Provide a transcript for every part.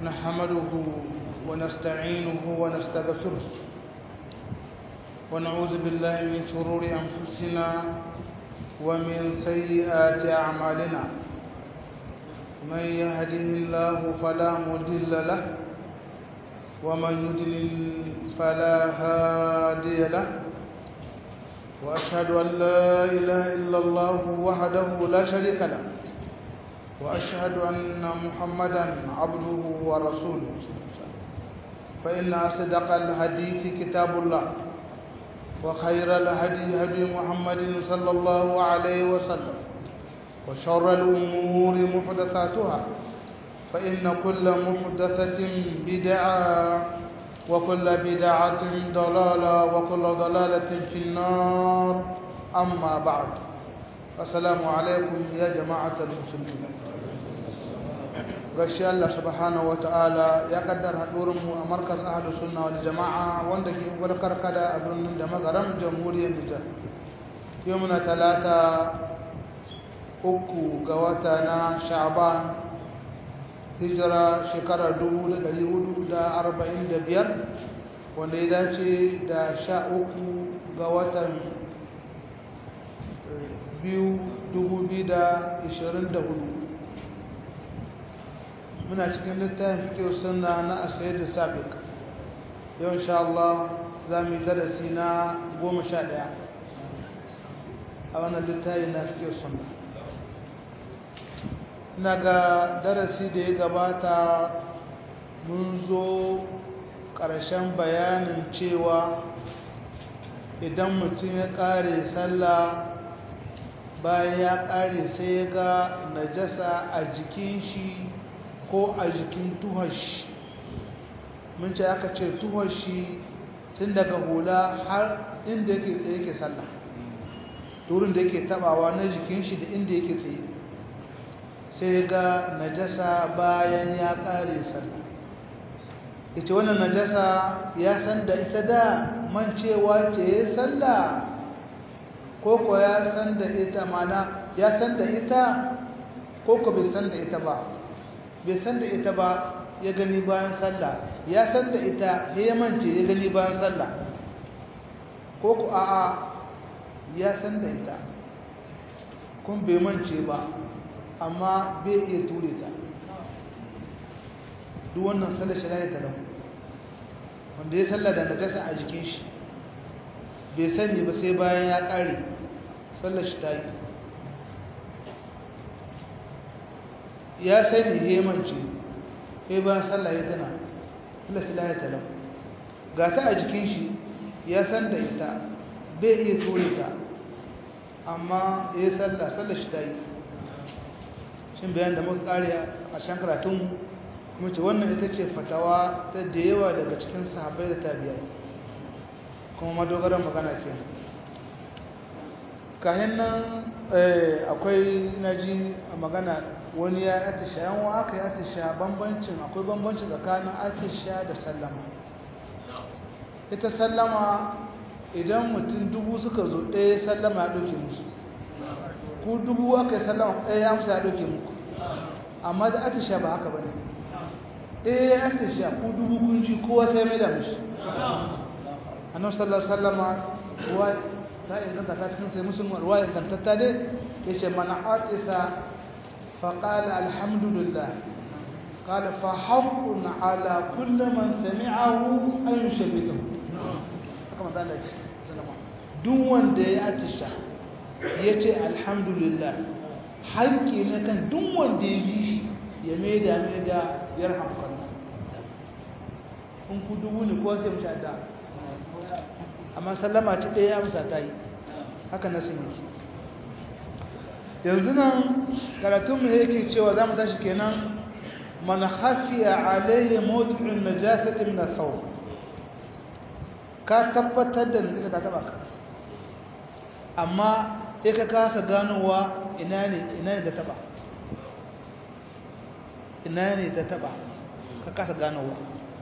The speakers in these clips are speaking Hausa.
نحمده ونستعينه ونستغفره ونعوذ بالله من شرور أنفسنا ومن سيئات أعمالنا من يهده الله فلا مضل له ومن يضلل فلا هادي له وأشهد أن لا إله إلا الله وحده لا شريك له وأشهد أن محمدا عبده ورسوله فإن أصدق الحديث كتاب الله وخير الهدي هدي محمد صلى الله عليه وسلم وشر الأمور محدثاتها فإن كل محدثة بدعة وكل بدعة ضلالة وكل ضلالة في النار أما بعد السلام عليكم يا جماعة المسلمين gashi Allah subhanahu wataala ya kaddara hadurin mu a markaz ahlus sunna wal jamaa wanda ke gurkar kada a birnin da magaram jamhuriyar Nijar yau muna talata uku ga wata na Sha'ban hijira shekara 1445 wanda ya dace da sha uku ga watan biyu 2024 muna cikin littafin fikir sunna na asayar da sabiq yau insha Allah za mu yi darasi na goma sha ɗaya a wannan littafin na fikir sunna na ga darasi da ya gabata mun zo ƙarshen bayanin cewa idan mutum ya ƙare sallah bayan ya ƙare sai ya ga najasa a jikin shi ko a jikin tuhashi mun ce aka ce tuhashi tun daga hula har inda yake tsaye ke sallah turin da yake tabawa na jikin shi da inda yake tsaye sai ga najasa bayan ya kare sallah ita wannan najasa ya san da ita da mancewa ce ya sallah ko ko ya san da ita mana ya san da ita ko ko bai san da ita ba bai san da ita ba ya gani bayan sallah ya san da ita ya mance ya gani bayan sallah ko ku a'a ya san da ita kun bai mance ba amma bai iya ture ta duk wannan sallar shi lahi talau wanda ya sallah da najasa a jikin shi bai sani ba sai bayan ya ƙare sallar shi ta yi ya sani hemanci sai bayan sallah ya tana Allah silahi talam ga ta a jikin shi ya san da ita bai iya ture ta amma ya sallah sallah shi ta yi shin bayan da muka kare a shan karatun kuma ce wannan ita ce fatawa ta da yawa daga cikin sahabbai da tabiyai kuma madogaran magana ke kayan nan akwai naji a magana wani ya atisha yan wa aka yi atisha bambancin akwai bambancin tsakanin atisha da sallama ita sallama idan mutum dubu suka zo ɗaya sallama ya ɗauke musu ku dubu aka yi sallama ɗaya ya musu ya ɗauke muku amma da atisha ba haka ba ne ɗaya ya atisha ku dubu kun ji kowa sai mai da mushi annan sallar sallama ruwa ta inganta ta cikin sai musulman ruwa ingantatta dai ya ce mana atisa فقال الحمد لله قال فحق على كل من سمعه أن يشبته كما قال duk wanda ya atisha ya ce alhamdulillah haƙƙi na kan duk wanda ya ji shi ya maida maida ya rahamkan in ku dubu ne ko sai mashi adda amma sallama ci ɗaya amsa ta yi haka na sun yake yanzu nan karatunmu yake cewa za mu tashi kenan man hafiya alaihi mawdu'un najasati min ath-thawb ka tabbatar da najasa ta taba ka amma sai ka kasa ganowa ina ne ina ne da taba ina ne da taba ka kasa ganowa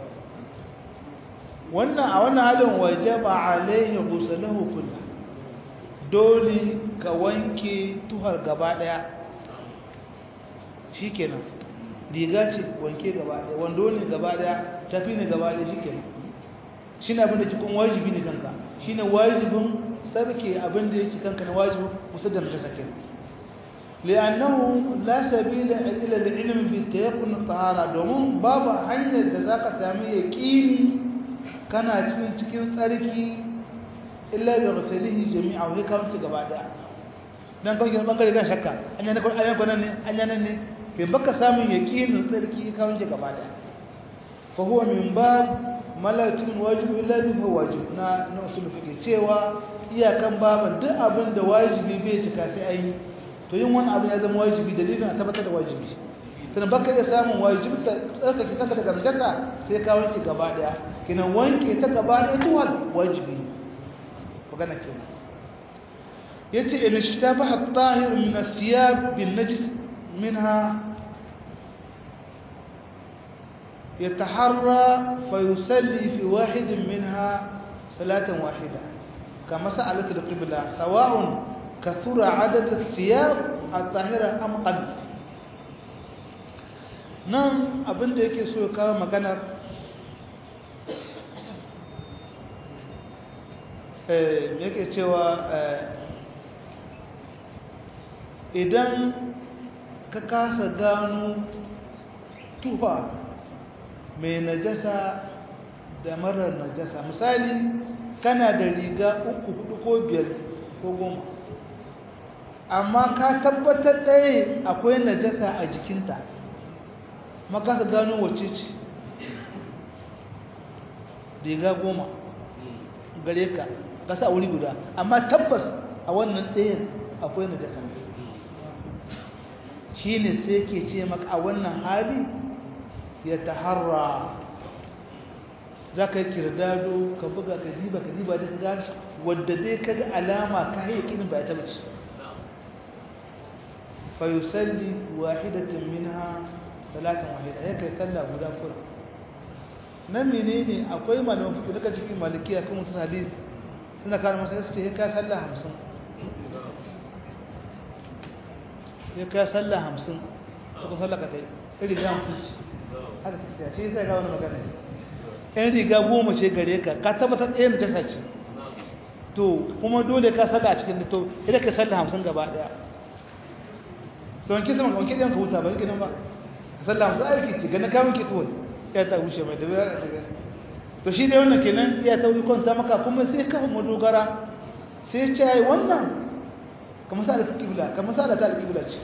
wannan a wannan halin wajaba alaihi ghusluhu kullu dole ka wanke tuhar gaba daya shikenan riga ce wanke gaba ɗaya wando ne gaba ɗaya tafi ne gaba ɗaya shi kenan shi ne abin da cikin wajibi ne kanka shi ne wajibin sarki abin da yake kanka na wajibin kusa da mace sakin li'annahu la sabila ila al-ilm bi tayaqqun tahara domin babu hanyar da zaka sami yaqini kana cikin cikin tsarki illa bi ghuslihi jami'a wa hikam ta gaba daya dan kawai gidan bangare kan shakka an yana kun ayan kunan ne an yana ne ke baka samun yaqinin tsarki kawai ta gaba daya fa huwa min bab malakin wajibu illa bi wajib na na usul fiqh cewa iyakan baban duk abin da wajibi bai cika sai ayi to yin wani abu ya zama wajibi dalilin a tabbatar da wajibi sannan baka iya samun wajibi ta tsarkake kanka daga najasa sai ka wanke gaba daya kinan wanke ta gaba daya tuwal wajibi magana kenan yace in ishtabaha at-tahir min ath-thiyab bin najis minha يتحرى فيصلي في واحد منها صلاة واحدة كما سألت القبلة سواء كثر عدد الثياب الطاهرة أم قل nan abin da yake so ya kawo maganar yake cewa idan ka kasa gano tufa mai najasa da marar najasa misali kana da riga uku hudu ko biyar ko goma amma ka tabbatar ɗaya akwai najasa a jikinta makasa gano wacce ce riga goma gare ka kasa wuri guda amma tabbas a wannan ɗayan akwai najasa shi ne sai ke ce maka a wannan hali ya taharra za ka yi kirdado ka buga ka diba ka diba da ga wadda dai ka ga alama ka haye kinin ba ya taba ci fa yusalli wahidatin minha salatan wahida ya kai sallah guda kura nan menene akwai malaman fiqh daga cikin malikiya kuma mutum hadisi suna kawo masa sai ya kai sallah 50 ya kai sallah 50 to ko sallah ka tai irin ya mutunci haka suka ce shi zai ga wani magana ɗan riga goma ce gare ka ka tabbatar ɗaya na jasa ce to kuma dole ka salla a cikin to idan ka salla hamsin gaba ɗaya to wanke sama wanke ɗayan ka huta ba yake nan ba ka salla hamsin aiki ce gani kamun ke tuwai ya ta wuce mai da ya ta gani to shi dai wannan kenan ya ta wuri kwanta maka kuma sai kafa madogara sai ce ai wannan kamar sa da kibla kamar sa da ta kibla ce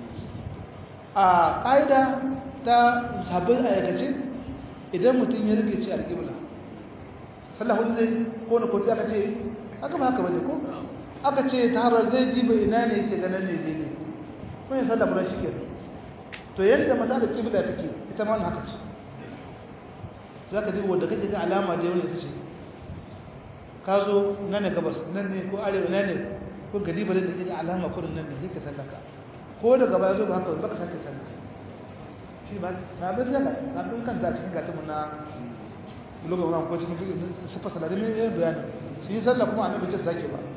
a ƙa'ida ta sabbin aikace idan mutum ya rike ci alƙibla sallah hudu zai ko na kotu aka ce aka ba haka bane ko aka ce ta harar zai ji bai ina ne yake ganin ne ne ko ne sallah bura shike to yadda masa da kibla take ita ma haka ce za ka ji wanda kake ga alama da yawan ce ka zo nan ne gabas nan ne ko arewa nan ne ko gadi ba da kake ga alama kurin nan ne sai ka sallaka ko daga baya zo ba haka ba ka sake sallah shi ba sabbin zaka sabbin kanta cikin gatamu na lokacin wannan ko cikin sufa salari mai yin bayani su yi sallah kuma annabi ce sake ba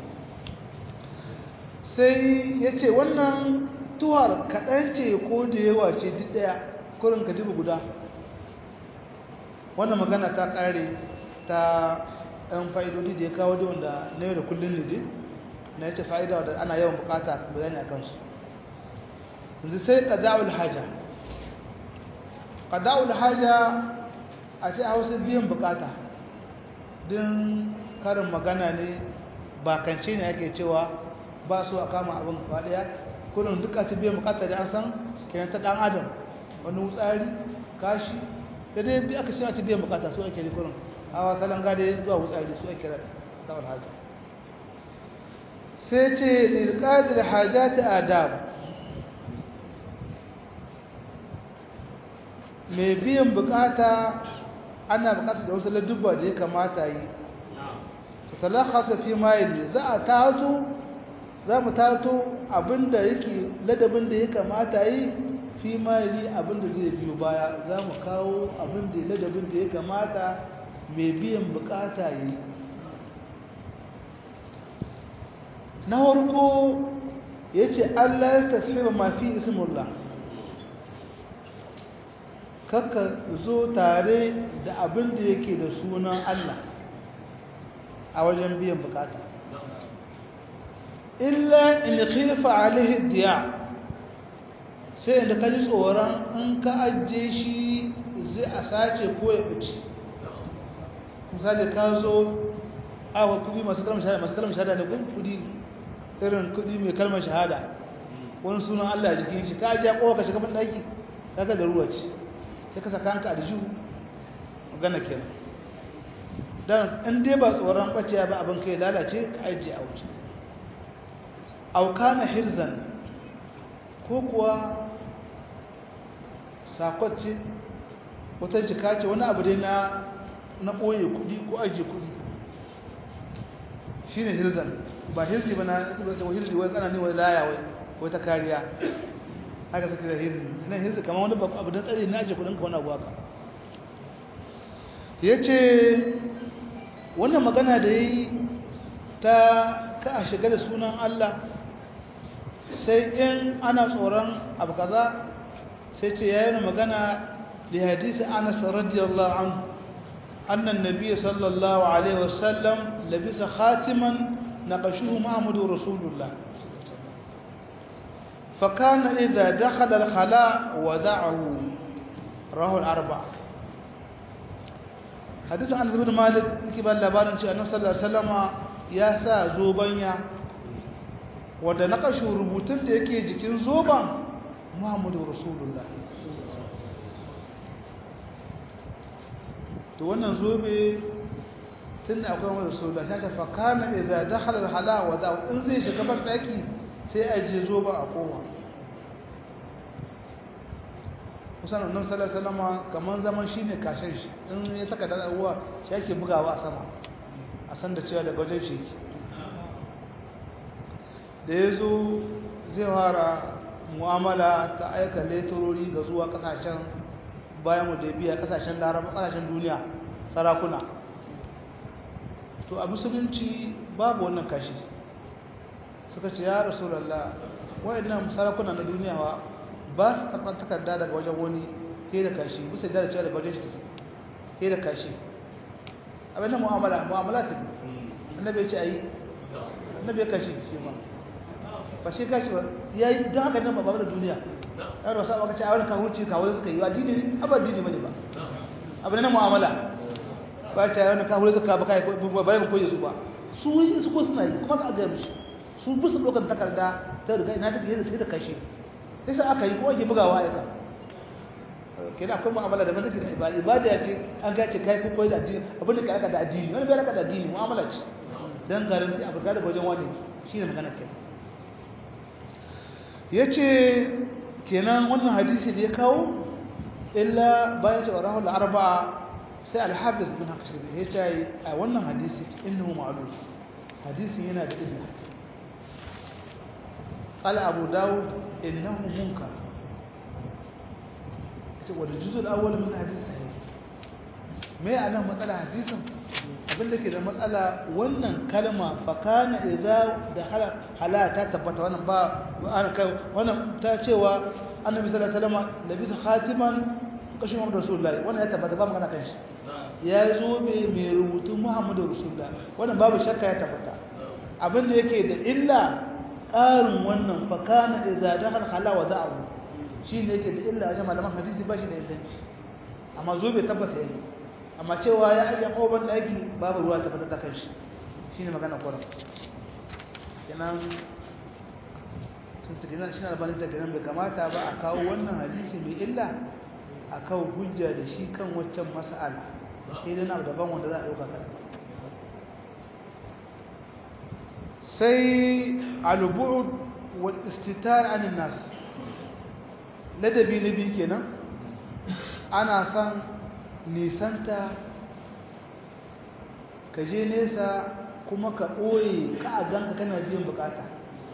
sai ya ce wannan tuwar kaɗan ce ko da yawa ce duk ɗaya kurin ka dubu guda wannan magana ta ƙare ta ɗan fa'idodi da ya kawo da wanda na yau da kullum ne dai na ya ce fa'ida wadda ana yawan bukata bayani a kansu yanzu sai ƙada'ul haja qada'ul haja a ce hausa biyan bukata din karin magana ne bakance ne ake cewa ba su a kama abin faɗiya kullum duka ce biyan bukata da an san kenan ta ɗan adam wani wutsari kashi da dai bi aka ce a ce biyan bukata su ake ne kullum hawa salon gade zuwa wutsari su ake qada'ul haja sai ce lilqadil hajati adab mai biyan bukata ana bukata da wasu ladubba da ya kamata yi ta talakasa fi mayili za a tazo za mu tato abinda yake ladabin da ya kamata yi fi mayili abinda zai biyo baya za mu kawo abinda ladabin da ya kamata mai biyan bukata yi na harko ya ce allah ya tafi mafi ismullah kakka zo tare da abin da yake da sunan Allah a wajen biyan bukata illa in khifa alaihi diya sai inda ka ji tsoron in ka ajiye shi zai a sace ko ya ɓace misali ka zo awa kudi masu kalmar shahada masu kalmar shahada da kun kudi irin kudi mai kalmar shahada wani sunan Allah jikin shi ka ajiye kowa ka shiga ban daki kaga da ruwa ce sai ka saka hanka a da jihu magana kenan dan in dai ba tsoron ɓace ba abin kai lalace ka ajiye a wuce aukana hirzan ko kuwa sakwacce wata jika ce wani abu dai na na ɓoye kudi ko ajiye kudi shi ne hirzan ba hirzi ba na wa hirzi wai kana ne wai laya wai wai ta kariya haka suke da hirzi nan hirzi kamar wani abu don tsari na ajiye kudin ka wani abu haka ya ce wannan magana da yi ta ka a shiga da sunan Allah sai in ana tsoron abu kaza sai ce ya yi magana da hadisi anas radiyallahu anhu annan nabiya sallallahu alaihi wasallam labisa khatiman naqashuhu muhammadu rasulullah فكان إذا دخل الخلاء ودعه رواه الأربعة حديث عن بن مالك يكبر لبارن شيء أنه صلى الله عليه وسلم يا سا زوبانيا wanda na kashe rubutun da yake jikin zoban muhammadu rasulullah to wannan zobe tun da akwai wani rasulullah ta tafa kana da za da halar hala wa za in zai shiga ban daki sai a je zoba a kowa kusan annabi sallallahu alaihi wasallam kaman zaman shine kashin shi in ya saka da uwa shi ake bugawa a sama a san da cewa daga wajen shi da ya zo zai fara mu'amala ta aika leturori ga zuwa kasashen bayan mu da biya kasashen laraba kasashen duniya sarakuna to a musulunci babu wannan kashi suka ce ya rasulallah waɗannan sarakuna na duniya wa ba su karɓar takarda daga wajen wani ke da kashi bisa da cewa daga wajen shi ke da kashi abin da mu'amala mu'amala ta annabi ya ce a yi annabi ya kashi shi ma ba shi gashi ba ya yi don haka nan ba da duniya yawon wasu aka ce a wani kawurci kawo suka yi addini ne abu addini bane ba abu na mu'amala ba ta yawon kawurci suka ba kai bayan koyi su ba su yi su ko suna yi kuma ka gaya mishi su bisa ɗaukar takarda ta riga ina take yadda sai da kashe sai sa aka yi ko ake bugawa aika kenan akwai mu'amala da take da ibada ibada ya ce an gace kai ko koyi da addini abin da ka aka da addini wani bai aka da addini mu'amala ce dan garanti abu ga daga wajen wani shine magana kenan ya ce kenan wannan hadisi da ya kawo illa bayan cewa rahul arba'a sai alhabis bin hakshir ya ce a wannan hadisi innahu ma'lum hadisin yana da illa qala abu dawud innahu munkar yace wa juzul awwal min hadisi sahih me anan matsala hadisin abinda ke da matsala wannan kalma fakana idza da hala ta tabbata wannan ba wannan ta cewa annabi sallallahu alaihi wasallam labisa khatiman kashin Muhammadu Rasulullahi wannan ya tabbata ba magana kan shi ya zo mai mai rubutun Muhammadu Rasulullahi wannan babu shakka ya tabbata abinda yake da illa ƙarin wannan fakana idza da hala wa da'u shine yake da illa a malaman hadisi ba shi da inganci amma zo bai tabbata yayi amma cewa ya ajiye ƙoban ɗaki babu ruwa ta fata ta kan shi shi ne magana kwarar kenan sun su gina shi na albanin da ganin bai kamata ba a kawo wannan hadisi mai illa a kawo hujja da shi kan waccan mas'ala idan abu daban wanda za a ɗauka kan sai alubu'ud wal istitar anin nas ladabi na biyu kenan ana san nisanta ka je nesa kuma ka ɓoye ka a ganka kana biyan bukata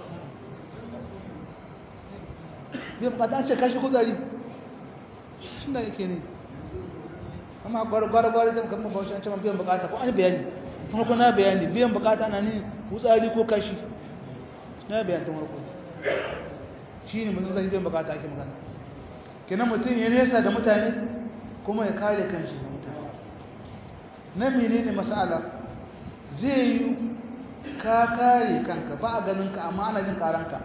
biyan bukata an ce kashi kuzari shi da yake ne amma gwargwargwar zai kama bashi an ce biyan bukata ko an bayani kuma kuna bayani biyan bukata na ne kutsari ko kashi na bayan ta marko shi ne mutum zai biyan bukata ake magana kenan mutum ya nesa da mutane kuma ya kare kanshi da mutane na menene masala zai yi ka kare kanka ba a ganin ka amma ana jin karanka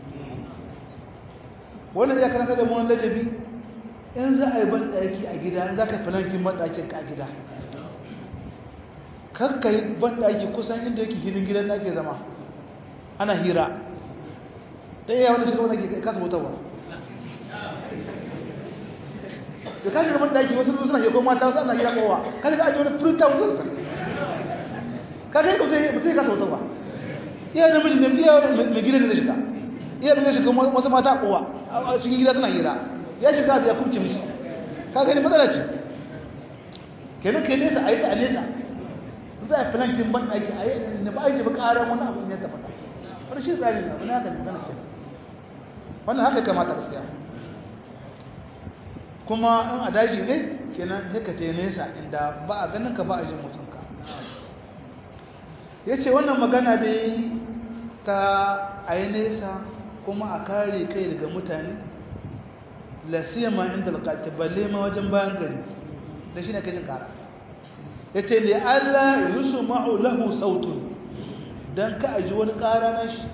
wannan ya karanta da mu ladabi in za a yi ban daki a gida in za ka filankin ban dakin ka a gida kakka yi ban daki kusan inda yake hidin gidan da ake zama ana hira ta iya wani shiga wani ke kasa wutarwa da kashi da ban daki wasu suna ke kuma mata wasu ana hira kowa kashi ka ajiye wani furta wutar kaga yadda mutum mutum ya kasa wata ba iya da miji ne iya mai gidan da shiga iya da shiga wasu mata kowa a cikin gida suna hira ya shiga da ya kubce mishi ka gani matsala ce kenan kai nesa a yi ta a nesa za a filankin ban ɗaki a yi da ba a yi ba ƙarar wani abu ne ta faɗa wani shi tsari na wani haka ne magana ke wannan haka kamata gaskiya kuma in a daji ne kenan sai ka te nesa inda ba a ganin ka ba a jin mutunka ya ce wannan magana da yi ta a yi nesa kuma a kare kai daga mutane lasiyama inda alƙalti balle ma wajen bayan gari da shi ne kajin ƙara ya ce ne allah yusu ma'u lahu sautun don ka aji wani ƙara na shi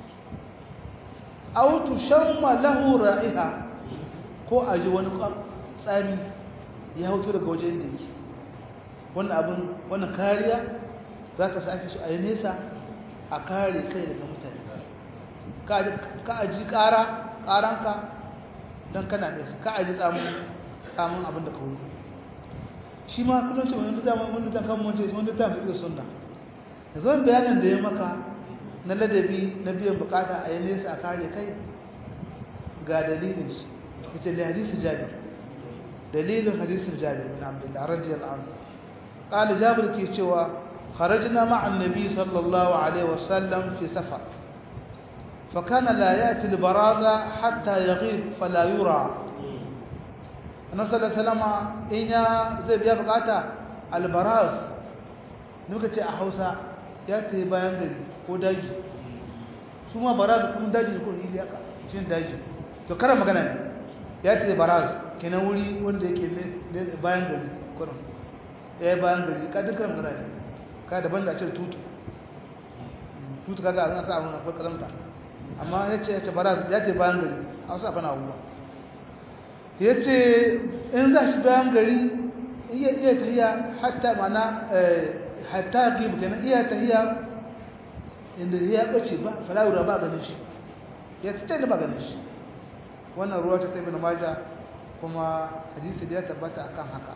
autu shamma lahu ra'iha ko aji wani tsami ya hautu daga wajen da yake wannan abin wannan kariya za ka sake su a yi nesa a kare kai daga mutane ka aji ƙara ƙaranka don kana nesa ka aji tsamun abin da ka wuri shi ma kullum ce wani dama wani ta kan mace wani ta fi sunna da zuwan bayanin da ya maka na ladabi na biyan bukata a yi nesa a kare kai ga dalilin shi ita da hadisun jabir dalilin hadisun jabir bin abdullahi radiyallahu anhu قال جابر ke cewa خرجنا مع النبي صلى الله عليه وسلم في سفر فكان لا يأتي البرازة حتى يغيب فلا يرى النبي صلى الله عليه وسلم إن زي بيا بقاتا البراز نوكا a Hausa ya ta yi bayan gari ko daji su ma baraz kuma daji ne ko ili aka cin daji to karan magana ne ya ta yi baraz kenan wuri wanda yake bayan gari kurin ya yi bayan gari ka dukkan magana ne ka daban da cire tutu tutu kaga an sa abun akwai karamta amma ya ce ya ce bara ya ce bayan gari a wasu abin abubuwa ya ce in za shi bayan gari iya iya tahiya hatta mana hatta gibu kenan iya tahiya inda ya bace ba falawura ba ganin shi ya ta da ba ganin shi wannan ruwa ta tabi na maja kuma hadisi da ya tabbata akan haka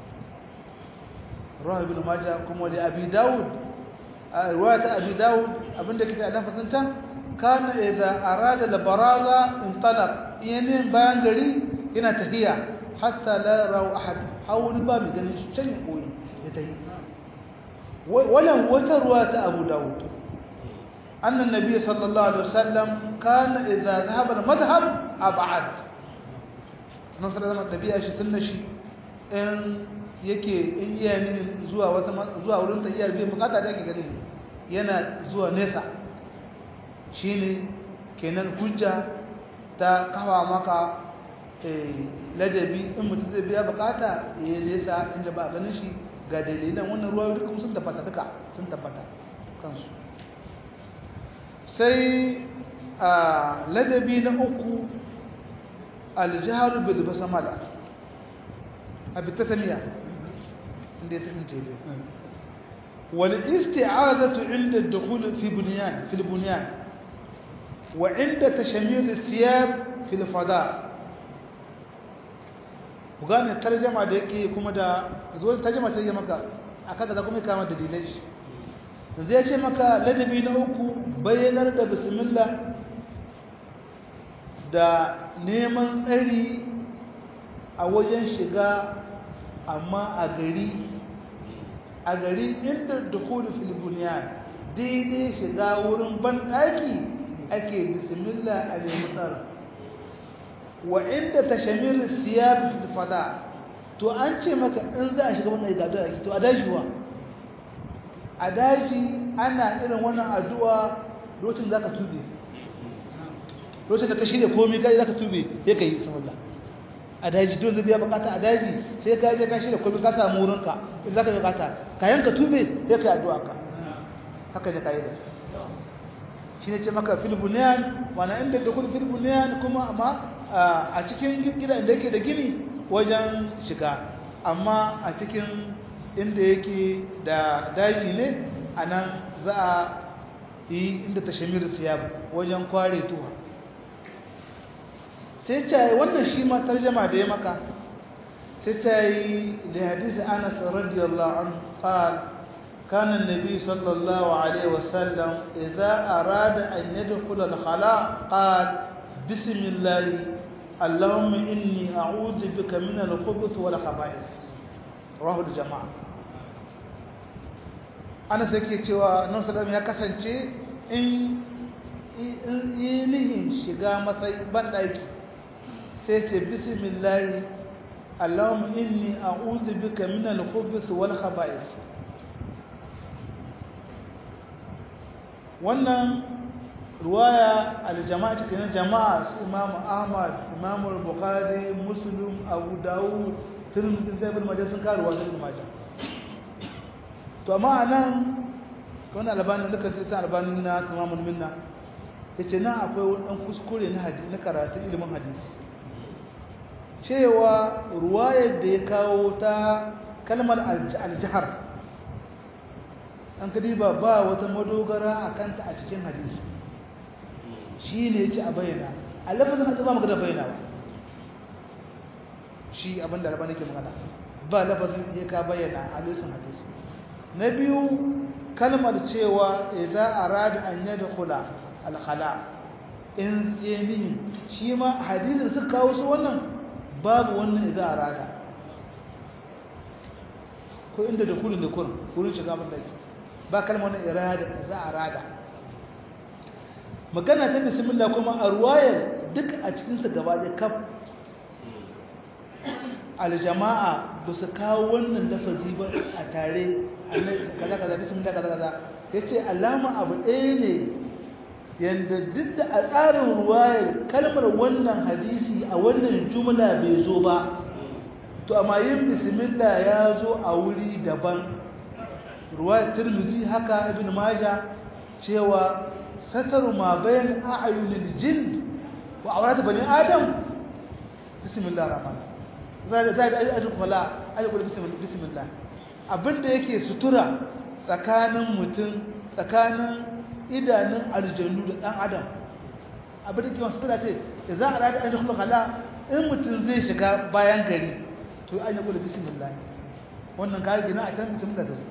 ruwa ibn majah kuma da abi daud ruwa ta abi daud abinda kike Allah fasan can kana idza arada al baraza intalaq yanin bayan gari yana tahiya hatta la rawu ahad hawli ba mi ganin shi can ya koyi ya tahi wannan wata ruwa ta abu daud أن النبي صلى الله عليه وسلم كان إذا ذهب المذهب أبعد نصر النبي أشي سنشي إن yake in iya ne zuwa wata zuwa wurin tayyar biyan bukata da yake gani yana zuwa nesa shine kenan hujja ta kawa maka ladabi in mutum zai biya bukata ya nesa inda ba ganin shi ga dalilan wannan ruwa duka sun tabbata duka sun tabbata kansu sai a ladabi na uku aljaharu bil basamala a bitatamiya inda ya kasance dai wal isti'azatu inda ad-dukhul fi bunyan fi al-bunyan wa inda tashamir al-thiyab fi al-fada ku gane tarjama da yake kuma da zuwa tarjama ta yi maka aka da kuma kama da dalilai shi yanzu ya ce maka ladabi na uku bayyanar da bismillah da neman tsari a wajen shiga amma a gari a gari inda dukulu filibuniyan daidai shiga wurin banɗaki ake bismillah a nemi tsara wa inda ta shamir siyar fada to an ce maka in za a shiga wannan gadar ake to a dajiwa a daji ana irin wannan addu'a lokacin za ka tube lokacin da ka shirya komi kai za ka tube ya ka yi samallah a daji dole biya bukata a daji sai ka je ka shirya komai ka samu wurinka in zaka bukata ka yanka tube sai ka yi addu'a ka haka ne kaida shi ne ce maka fil bunyan mana inda da kun fil bunyan kuma amma a cikin gida inda yake da gini wajen shiga amma a cikin inda yake da daji ne anan za a yi inda tashamir siyab wajen kware tuwa sai ce wannan shi ma tarjama da ya maka sai ce yi da hadisi anas radiyallahu anhu qala كان النبي صلى الله عليه وسلم إذا أراد أن يدخل الخلاء قال بسم الله اللهم إني أعوذ بك من الخبث والخبائث رواه الجماعة أنا سكي cewa nan sallam ya kasance in inihin shiga matsayi ban ɗaki sai ce bismillah Allahumma inni a'udhu bika min al-khubuth wal khaba'ith wannan ruwaya aljama'a cikin jama'a su imamu ahmad imamu bukhari muslim abu dawud tirmidhi zai bin majah sun karuwa da ibn majah to amma anan wannan albanin da kace ta albanin na tamamul minna yace nan akwai wani dan kuskure na hadisi na karatu ilimin hadisi cewa ruwayar da ya kawo ta kalmar aljahar an kadiba ba wata madogara a kanta a cikin hadisi shi ne yake a bayyana a lafazin hadisi ba magana bayyana ba shi abinda alba nake magana ba lafazin ya ka bayyana a hadisin hadisi na biyu kalmar cewa idan arada an yadkhula al-khala in yanihi shi ma hadisin suka kawo su wannan babu wannan idan arada ko inda da kurin da kurin kurin shiga ban daki ba kalmar wani irada za a rada magana ta bismillah kuma a ruwayar duk a cikinsa gaba da kaf aljama'a ba su kawo wannan lafazi ba a tare kaza kaza bismillah kaza kaza ya ce alama abu ɗaya ne yadda duk da a tsarin ruwayar kalmar wannan hadisi a wannan jumla bai zo ba to amma yin bismillah ya zo a wuri daban ruwayar tirmizi haka ibn maja cewa sataru ma bayan a'yunil jin wa awrat bani adam bismillah rahman zai zai da ayyukan kula ayyukan bismillah abinda yake sutura tsakanin mutum tsakanin idanun aljannu da dan adam abinda ke sutura ce da za a rada ayyukan kula in mutum zai shiga bayan gari to an yi kula bismillah wannan kayan gina a can bismillah ta zo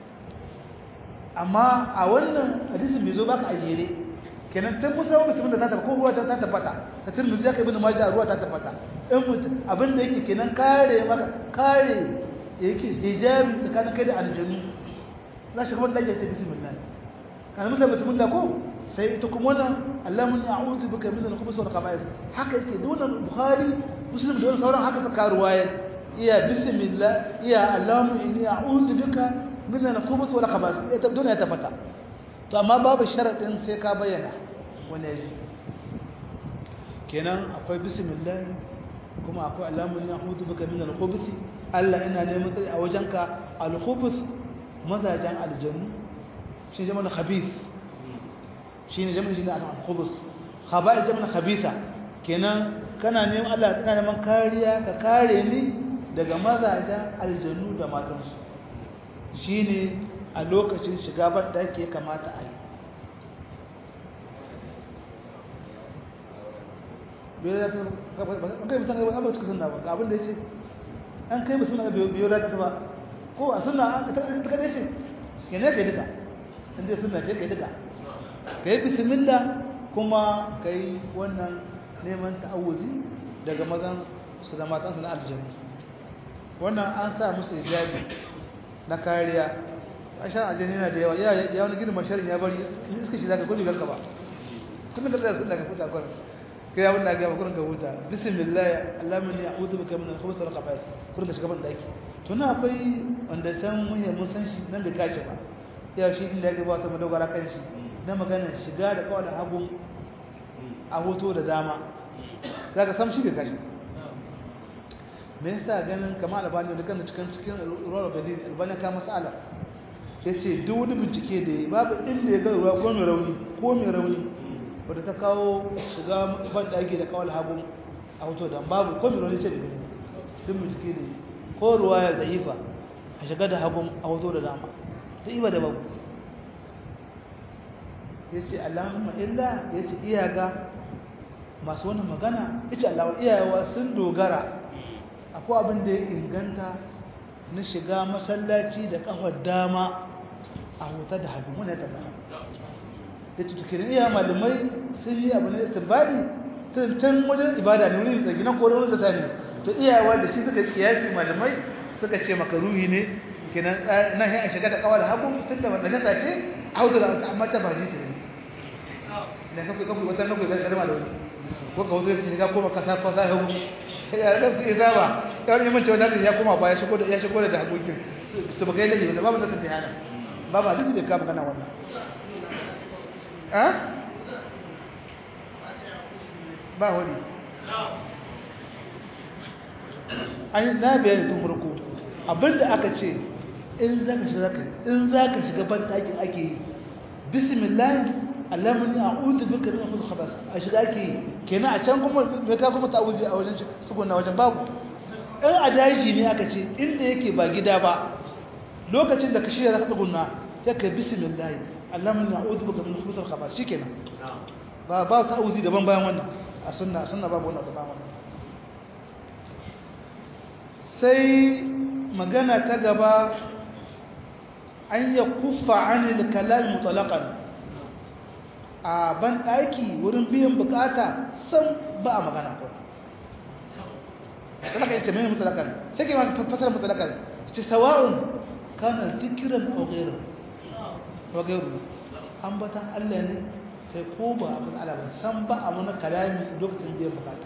amma a wannan hadisin bai zo baka a jere kenan tun musa wani musulmin da ta tabbata ko ruwa ta tabbata ta tirmidhi ya kai ibn majah ruwa ta tabbata in mutum abin da yake kenan kare maka kare yake hijabi tsakanin kai da aljannu za shi kuma dace ta bismillah kana musa bismillah ko sai ita kuma wannan allahumma a'udhu bika min al-khubuth wal khaba'ith haka yake da wannan bukhari muslim da wannan sauran haka ta karuwaya iya bismillah iya allahumma inni a'udhu bika min al-khubuth wal khaba'ith ita duniya ta fata to amma babu sharadin sai ka bayyana wani yaji kenan akwai bismillah kuma akwai alamun ya hudu baka min al-khubuth Allah ina neman tsari a wajenka al-khubuth mazajan aljannu shi jama'a khabith shi ne jama'a shi ne al-khubuth khaba'ith jama'a khabitha kenan kana neman Allah kana neman kariya ka kare ni daga mazajan aljannu da matansu shine a lokacin shiga ban da ke kamata a yi kai mutum ga abu cikin sunna ba ga abin da ya ce an kai mutum ga biyo da ta ba ko a sunna ta kada shi ke ne kai duka inda sunna ce kai duka ka yi bismillah kuma ka yi wannan neman ta'awuzi daga mazan su da matansu na aljanna wannan an sa musu hijabi na kariya a shan ajiyar yana da yawa ya wani gidan masharin ya bari iska shi zaka gudu ganka ba kullum ka tsaya sun daga futa kwanan kai abin da gaba kurin ka huta bismillah allahumma inni a'udhu bika min al-khubuthi wal khaba'ith kurin ka shiga ban daki to na akwai wanda san muhimmin mun san shi nan bai kace ba ya shi din da ya gaba ta madogara kan shi na magana shiga da kawai hagu a hoto da dama zaka sam shi bai kace me yasa ganin kamar albani da kan cikin cikin ruwa da albani ka masala yace duk wani bincike da ya babu inda ya ga ruwa ko mai rauni ko mai rauni wanda ta kawo shiga ban daki da kawal hagu a hoto da babu ko mai rauni ce da gani duk bincike da ko ruwa ya zaifa a shiga da hagu a hoto da dama ta iba da babu yace allahumma illa yace iyaga masu wannan magana ita Allah iyayewa sun dogara akwai abin da ya inganta na shiga masallaci da kafar dama a huta da hagu muna tabbata da cikin iya malamai sun yi abu ne istibari sun can wajen ibada ne wurin da gina koron da sani to iyayewa da shi suka kiyasi malamai suka ce maka ruhi ne kenan nan ya shiga da kawar hagu tun da wannan jasa ce a huta da amma ta ba ji ta ne da kafin kafin wata kafin zai karma da wani ko ka wuce shiga koma kasa kasa ya hudu ya da su isa ba ya wani mace wani ya koma ba ya shigo da ya shigo da hakokin to ba kai laifi ba babu da sun tayana ba ba duk da ka magana wannan eh ba wani an na bayani tun farko abinda aka ce in zaka shiga in zaka shiga ban dakin ake yi bismillah Allahumma a'udhu bika min al-khabath a shiga ke kenan a can kuma me ka kuma ta'awuzi a wajen tsuguna wajen babu in a daji ne aka ce inda yake ba gida ba lokacin da ka shirya zaka tsuguna sai ka bismillah Allahumma a'udhu bika min al-khabath shikenan ba ba ta'awuzi daban bayan wannan a sunna sunna babu wannan daban wannan sai magana ta gaba an ya kufa anil kalam mutlaqan a ban ɗaki wurin biyan bukata san ba a magana ko talaka yace mai mutalakar sai ke ma fasara mutalakar ce sawa'un kana zikiran aw ghayru aw ghayru ambatan Allah ne sai ko ba abin Allah ba san ba a mana kalami lokacin biyan bukata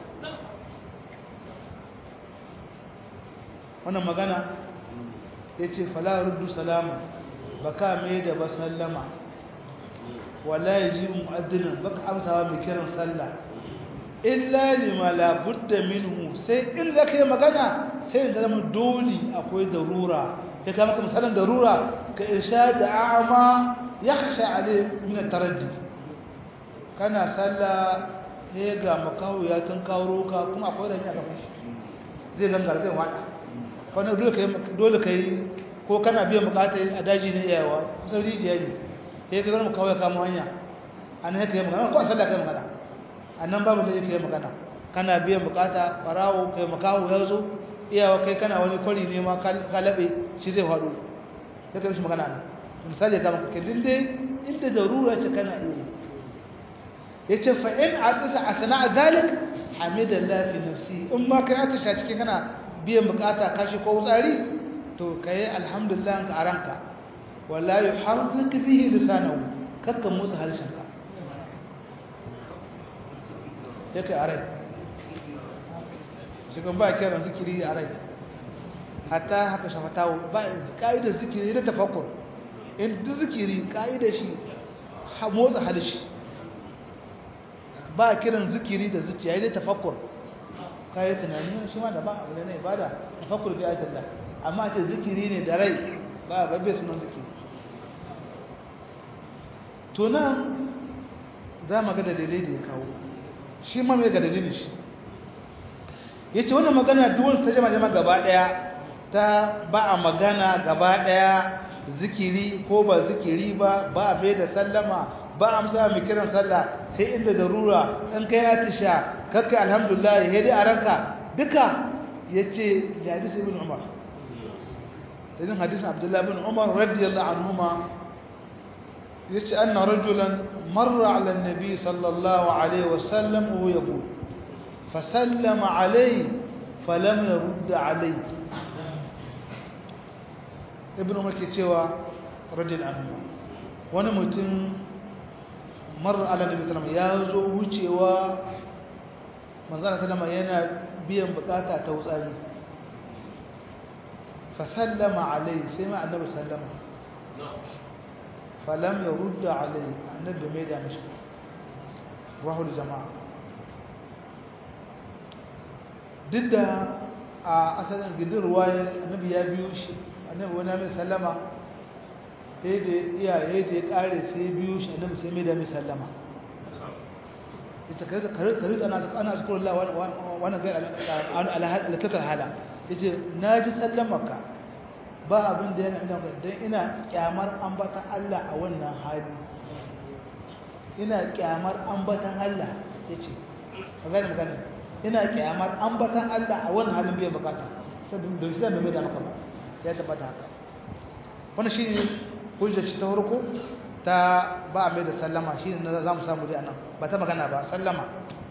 wannan magana yace fala ruddu salama baka mai da basallama wala yajibu mu'adhdhin baka amsawa mai kiran sallah illa lima la budda minhu sai in zaka yi magana sai da zama dole akwai darura ya kama maka misalan darura ka irshad a'ma yakhsha alayhi min at-taraddi kana sallah sai ga makahu ya kan kawo ka kuma akwai rani a gaban shi zai gangara zai wada wannan dole kai dole kai ko kana biyan bukata a daji ne yawa sauri jiya ne sai ka zama kawai kama hanya an haka yi magana ko a sallah kai magana a nan babu sai kai magana kana biyan bukata barawo kai makawo ya zo iyawa kai kana wani kwari ne ma ka laɓe shi zai faɗo sai ka mishi magana na misali ka maka kallin dai inda darura ce kana iya ya ce fa in a tsasa a sana'a zalik hamidallah fi nafsi in ma kai atisha cikin kana biyan bukata kashi ko wutsari to kai alhamdulillah ka aranka wala yuharrik bihi lisanahu kakka motsa harshenka yake a rai shigan ba kiran zikiri a rai hatta haka shafatawo ba ka'idar zikiri da tafakkur in duk zikiri ka'idar shi motsa harshe ba kiran zikiri da zuciya da tafakkur kayi tunani shi ma da ba abu ne na ibada tafakkur bi ayatul Allah amma ce zikiri ne da rai ba babbe sunan zikiri to nan za mu ga dalilai da ya kawo shi ma mai ga dalilin shi ya ce wannan magana duwanda ta jama jama gaba ɗaya ta ba a magana gaba ɗaya zikiri ko ba zikiri ba ba a bai da sallama ba a amsa mai kiran sallah sai inda darura in kai atisha kakkai alhamdulillah ya dai a ranka duka ya ce da hadisi ibn umar da hadisin abdullahi ibn umar radiyallahu anhuma yace anna rajulan marra ala an-nabi sallallahu alaihi wasallam wa huwa yaqul fasallama alayhi falam yurd alayhi ibnu umar ke cewa radiyallahu anhu wani mutum marra ala nabi sallallahu ya zo wucewa manzon sallama yana biyan bukata ta wutsari fasallama alayhi sai ma annabi sallama فلم يرد عليه النبي ميدا مش رواه الجماعة ضد a asalin gidin ruwaya annabi ya biyo shi annabi wani mai sallama sai da iya ya da ya kare sai biyo shi annabi sai mai da mai sallama ita kare kare kare ana ana zikrullah wannan ga alakatar hala yace naji sallamarka ba abin da yana ina dan ina kyamar ambatan Allah a wannan hali ina kyamar ambatan Allah yace magana magana ina kyamar ambatan Allah a wannan halin bai bukata saboda bai san da mai da maka ba ya tabbata haka wannan shine hujjar ta farko ta ba mai da sallama shine na zamu samu dai anan ba ta magana ba sallama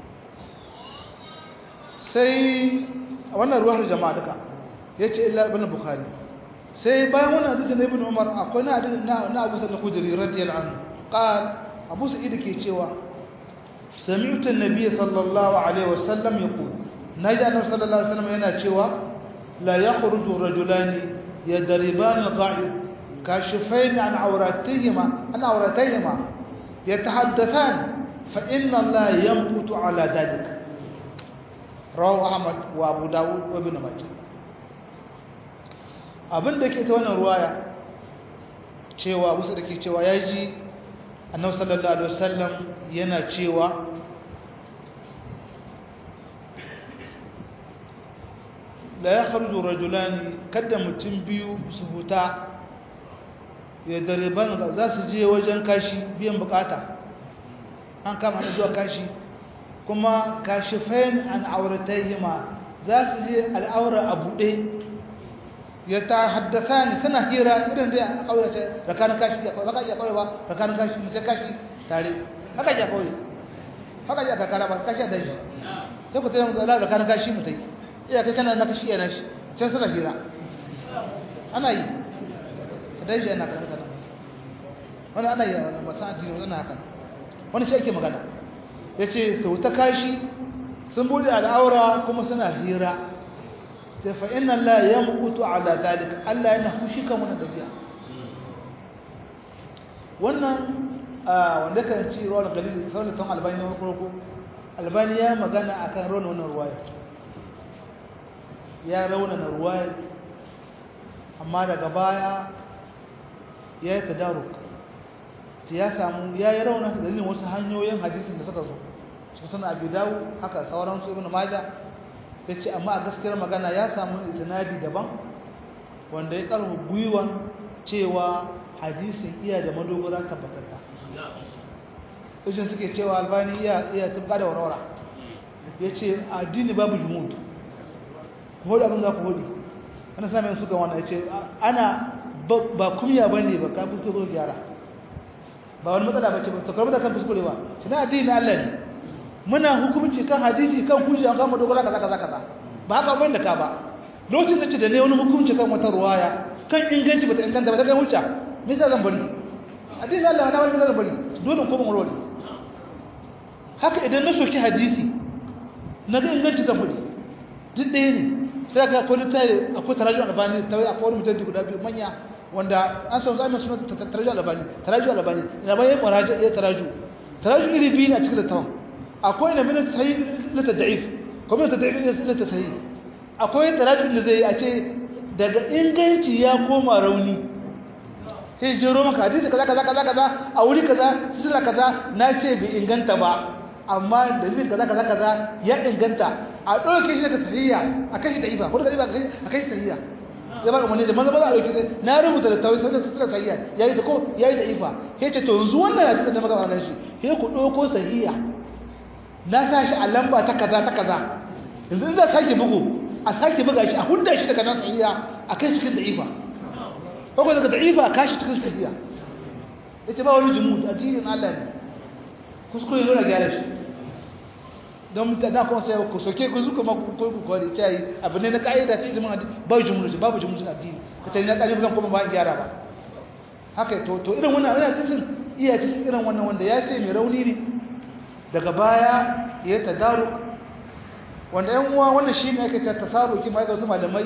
sai wannan ruwar jama'a duka yace illa ibn bukhari sai bayan wannan hadisi na ibn umar akwai na hadisi na abu sa'id al-khudri radiyallahu anhu qal abu sa'id ke cewa سمعت النبي صلى الله عليه وسلم يقول نجا النبي صلى الله عليه وسلم yana cewa لا يخرج رجلان يضربان القاعد كاشفين عن عوراتهما عن عوراتهما يتحدثان فإن الله يمقت على ذلك رواه أحمد وأبو داود وابن ماجه abin da ke ta wannan ruwaya cewa wasu da ke cewa ya ji annabi sallallahu alaihi wasallam yana cewa la yakhruju rajulani kada mutum biyu su huta ya dariban za su je wajen kashi biyan bukata an kama ne zuwa kashi kuma kashifain an auratayhima za su je al'aura a buɗe ya ta haddasa ni suna hira irin dai a kauye ta rakanin kashi ya baka ya kauye ba rakanin kashi ta kashi tare haka ya kauye haka ya kakara ba kashi da shi sai ku tsaye mu da rakanin kashi mu tai iya kai kana na kashi yana shi can suna hira ana yi da shi yana kana kana wani ana yi wannan ba san addini wannan haka wani shi ake magana yace sau ta kashi sun bude al'aura kuma suna hira sai fa inna la yamqutu ala zalika Allah yana fushi kan wannan dabi'a wannan wanda kan ci ruwan galil sai ton albani ne farko albani ya magana akan ruwan wannan ruwaya ya rauna na ruwaya amma daga baya ya yi tadaruk ya samu ya yi rauna dalilin wasu hanyoyin hadisin da suka zo cikin suna abu dawo haka sauransu ibn majah ya ce amma a gaskiyar magana ya samu isnadi daban wanda ya karfa gwiwan cewa hadisin iya da madogara tabbatarta ijin suke cewa albani iya iya tubba da warwara ya ce addini babu jumud ku hudu abin za ku hudu ana sami yin suka wannan ya ce ana ba kumya ba ne ba ka fuskure gyara ba wani matsala ba ce ba ta karbi da kan fuskure ba shi na addini na Allah ne muna hukunci kan hadisi kan hujja kan madogara kaza kaza kaza ba haka ban da ka ba lokacin da ce da ne wani hukunci kan wata ruwaya kan inganci bata inganta ba daga hujja me yasa zan bari hadisi Allah na wani zan bari dole ko ban warware haka idan na soki hadisi na ga inganci zan bari duk ɗaya ne sai ka akwai littafi akwai tarajun albani ta akwai wani mutum guda biyu manya wanda an san zai suna tarajun albani tarajun albani ina bayan kwaraje ya taraju taraju iri biyu na cikin littafin akwai na minat sahih na tad'if ko minat tad'if na ta sahih akwai tarajum da zai a ce daga inganci ya koma rauni sai jero maka hadisi kaza kaza kaza kaza a wuri kaza sila kaza na ce bai inganta ba amma dalilin kaza kaza kaza ya inganta a ɗauke shi daga sahiya a kashi da ifa ko daga ifa a kashi sahiya ya ba umarni da maza maza a ɗauke na rubuta da tawai sai suka sahiya yayi da ko yayi da ifa sai ce to yanzu wannan hadisi da maka ba shi sai ku ɗauko sahiya na sa shi a lamba ta kaza ta kaza yanzu in za sake bugu a sake buga shi a hudda shi daga nan sahiya a kai cikin da'ifa ko daga da'ifa a kashi cikin sahiya yace ba wani jumu addinin Allah ne kuskure ne na gyara shi don mutane kuma sai ku soke ku zuka ma ku ku kwari cai abu ne na kaida ta ilimin addini ba jumu babu jumu addini ka tayi na kalibu zan kuma ba gyara ba haka to to irin wannan ana cikin iya cikin irin wannan wanda ya ce mai rauni ne daga baya ya tadaru wanda yan uwa wannan shine ake ta tasaruki mai ga wasu malamai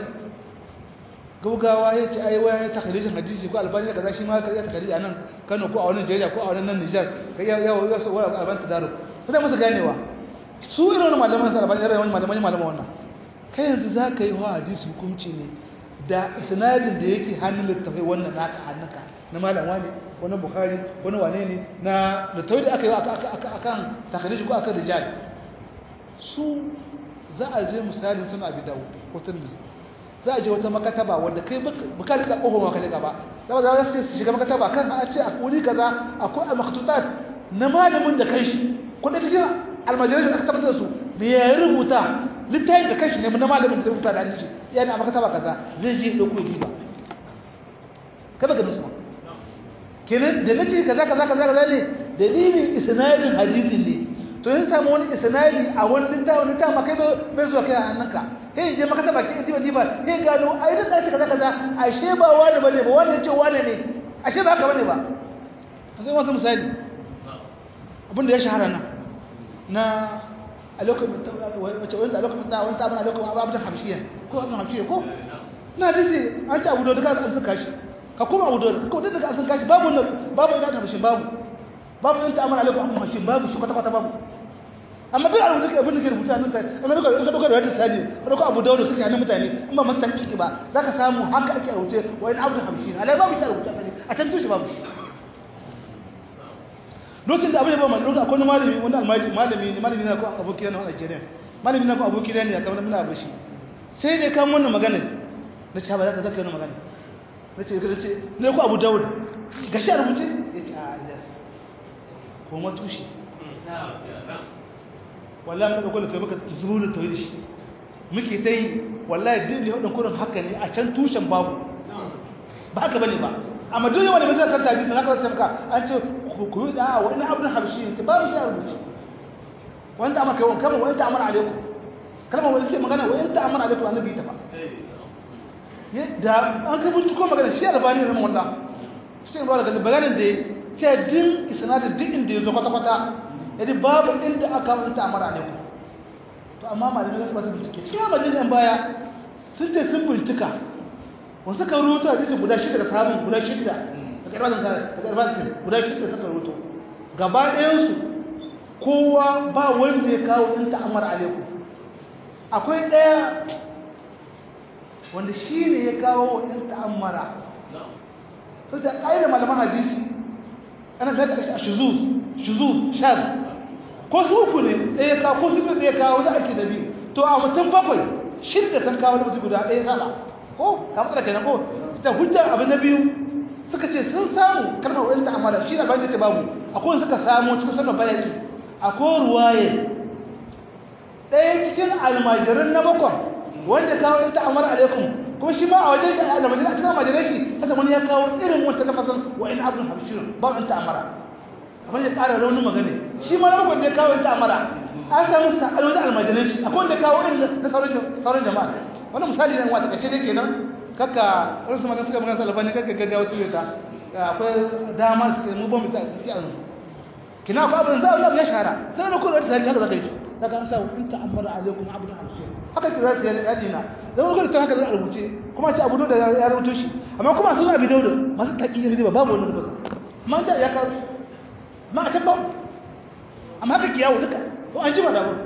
gaugawa ya ce ai waya ta kharisin hadisi ko albani kaza shi ma ka ya takari a nan Kano ko a wannan Nigeria ko a wannan nan Niger kai ya ya ya so wala albani tadaru kuma musu ganewa su irin wannan malaman sa albani irin wannan malaman malaman wannan kai yanzu za ka yi wa hadisi hukunci ne da isnadin da yake hannun littafai wannan naka hannunka na malam wani wani bukhari wani wane ne na littafai da aka yi akan takarishi ko akan rijal su za a je misalin suna abi dawo ko turmizi za a je wata makataba wanda kai baka rika ƙofar maka rika ba zama za su shiga makataba kan a ce a wuri kaza akwai al-maktutat na malamin da kai shi ko da cikin almajirai da aka tabbatar da su me ya rubuta littafin da kai shi ne na malamin da rubuta da an shi yana a makataba kaza zai je dauko yi ba kada ga musu kenan da nace kaza kaza kaza kaza ne dalilin isnadin hadisin ne to yin samu wani isnadi a wani littafi wani littafi kai bai zuwa kai a hannunka sai je maka taba kin diba diba sai gano ai dan dace kaza kaza ashe ba wani bane ba wani ce wani ne ashe ba haka bane ba sai wasu misali abinda ya shahara nan na a lokacin wace wanda a lokacin ta wani tabana lokacin ababen hamshiya ko abin hamshiya ko na dace an ci abu da duka an suka shi ka kuma abu da ko da duka an suka shi babu babu ina ta hamshin babu babu ɗin ta'amala alaikum amma mashin babu shi kwata-kwata babu amma duk abu da abin da ke rubuta nan ta amma duka ka duka da wata sani ka duka abu dawuda suke hannun mutane in ba masu tanki ba za ka samu haka ake rubuce wa in abdu hamsin alai babu ta rubuta sani a can tushe babu lokacin da abin ya ba mai lokacin akwai malami wani almaji malami ne malami na ko aboki na wani Najeriya malami na ko aboki na ne kamar muna bashi sai dai kan wannan magana na ce ba za ka zaka yi magana na ce ka ce ne ko abu dawud gashi a rubuce ya ce a kuma tushe wallahi mun dauko da kai muka zubo da tawhid shi muke tai wallahi din da wannan kurin haka ne a can tushen babu ba haka bane ba amma duk wanda bai zaka tabi sana ka tsaka an ce ku yi da wani abdul habshi ne babu shi a rubuce wanda amma kai kamar wanda amana alaikum kalmar wanda ke magana wanda amana alaikum annabi ta ba da an kai binciko magana shi albani ne wallahi shi ne ba da maganar da ce din isnadin duk inda ya zo kwata-kwata yadda babu inda aka wanta a mara ku to amma malamai za su basu bincike cikin majalisar baya sun ce sun bincika wasu ka rubuta a bisa guda shida da samun guda shida daga irbatin daga irbatin guda shida suka rubuta gaba ɗayansu kowa ba wanda ya kawo in ta'amar alaikum akwai ɗaya wanda shi ne ya kawo in ta'ammara sai ta ƙa'idar malaman hadisi ana da ta shuzuz shuzuz shaz ko su uku ne ɗaya ka ko su biyu ɗaya kawo da ake da biyu to a mutum bakwai shidda sun kawo da mutum guda ɗaya sala ko ka matsala kenan ko ta hujja abu na biyu suka ce sun samu kalmar wani ta amala shi da bayan da ce babu akwai suka samu cikin sanar bayaki akwai ruwaye ɗaya cikin almajirin na bakwai wanda kawo ita amara alaikum kuma shi ma a wajen shi a almajirin a cikin almajirai shi kasa wani ya kawo irin wata tafasan wa in abin habshirin ba in ta amara abin ya ƙara raunin magana shi ma na bakwai da ya kawo ita amara an samu sa alwajen almajirai shi akwai wanda kawo irin na sauran jama'a wani misali ne wata kace dai kenan kaka wani su magana suka magana salafani kaka gaggawa su ta akwai dama su mu ba mu ta si a kina ko abin za a ya shahara sai na kuma wata tarihi haka zaka yi daga an sa in ta'ammara alaikum abdu hamsin haka kira ta ya dina dan wani ta haka za a rubuce kuma ce abu da ya rubuto shi amma kuma sun abi dauda masu taƙi ne ba babu wani rubuta amma ta ya kawo ma a tabba amma haka kiyawo duka ko an jima da abu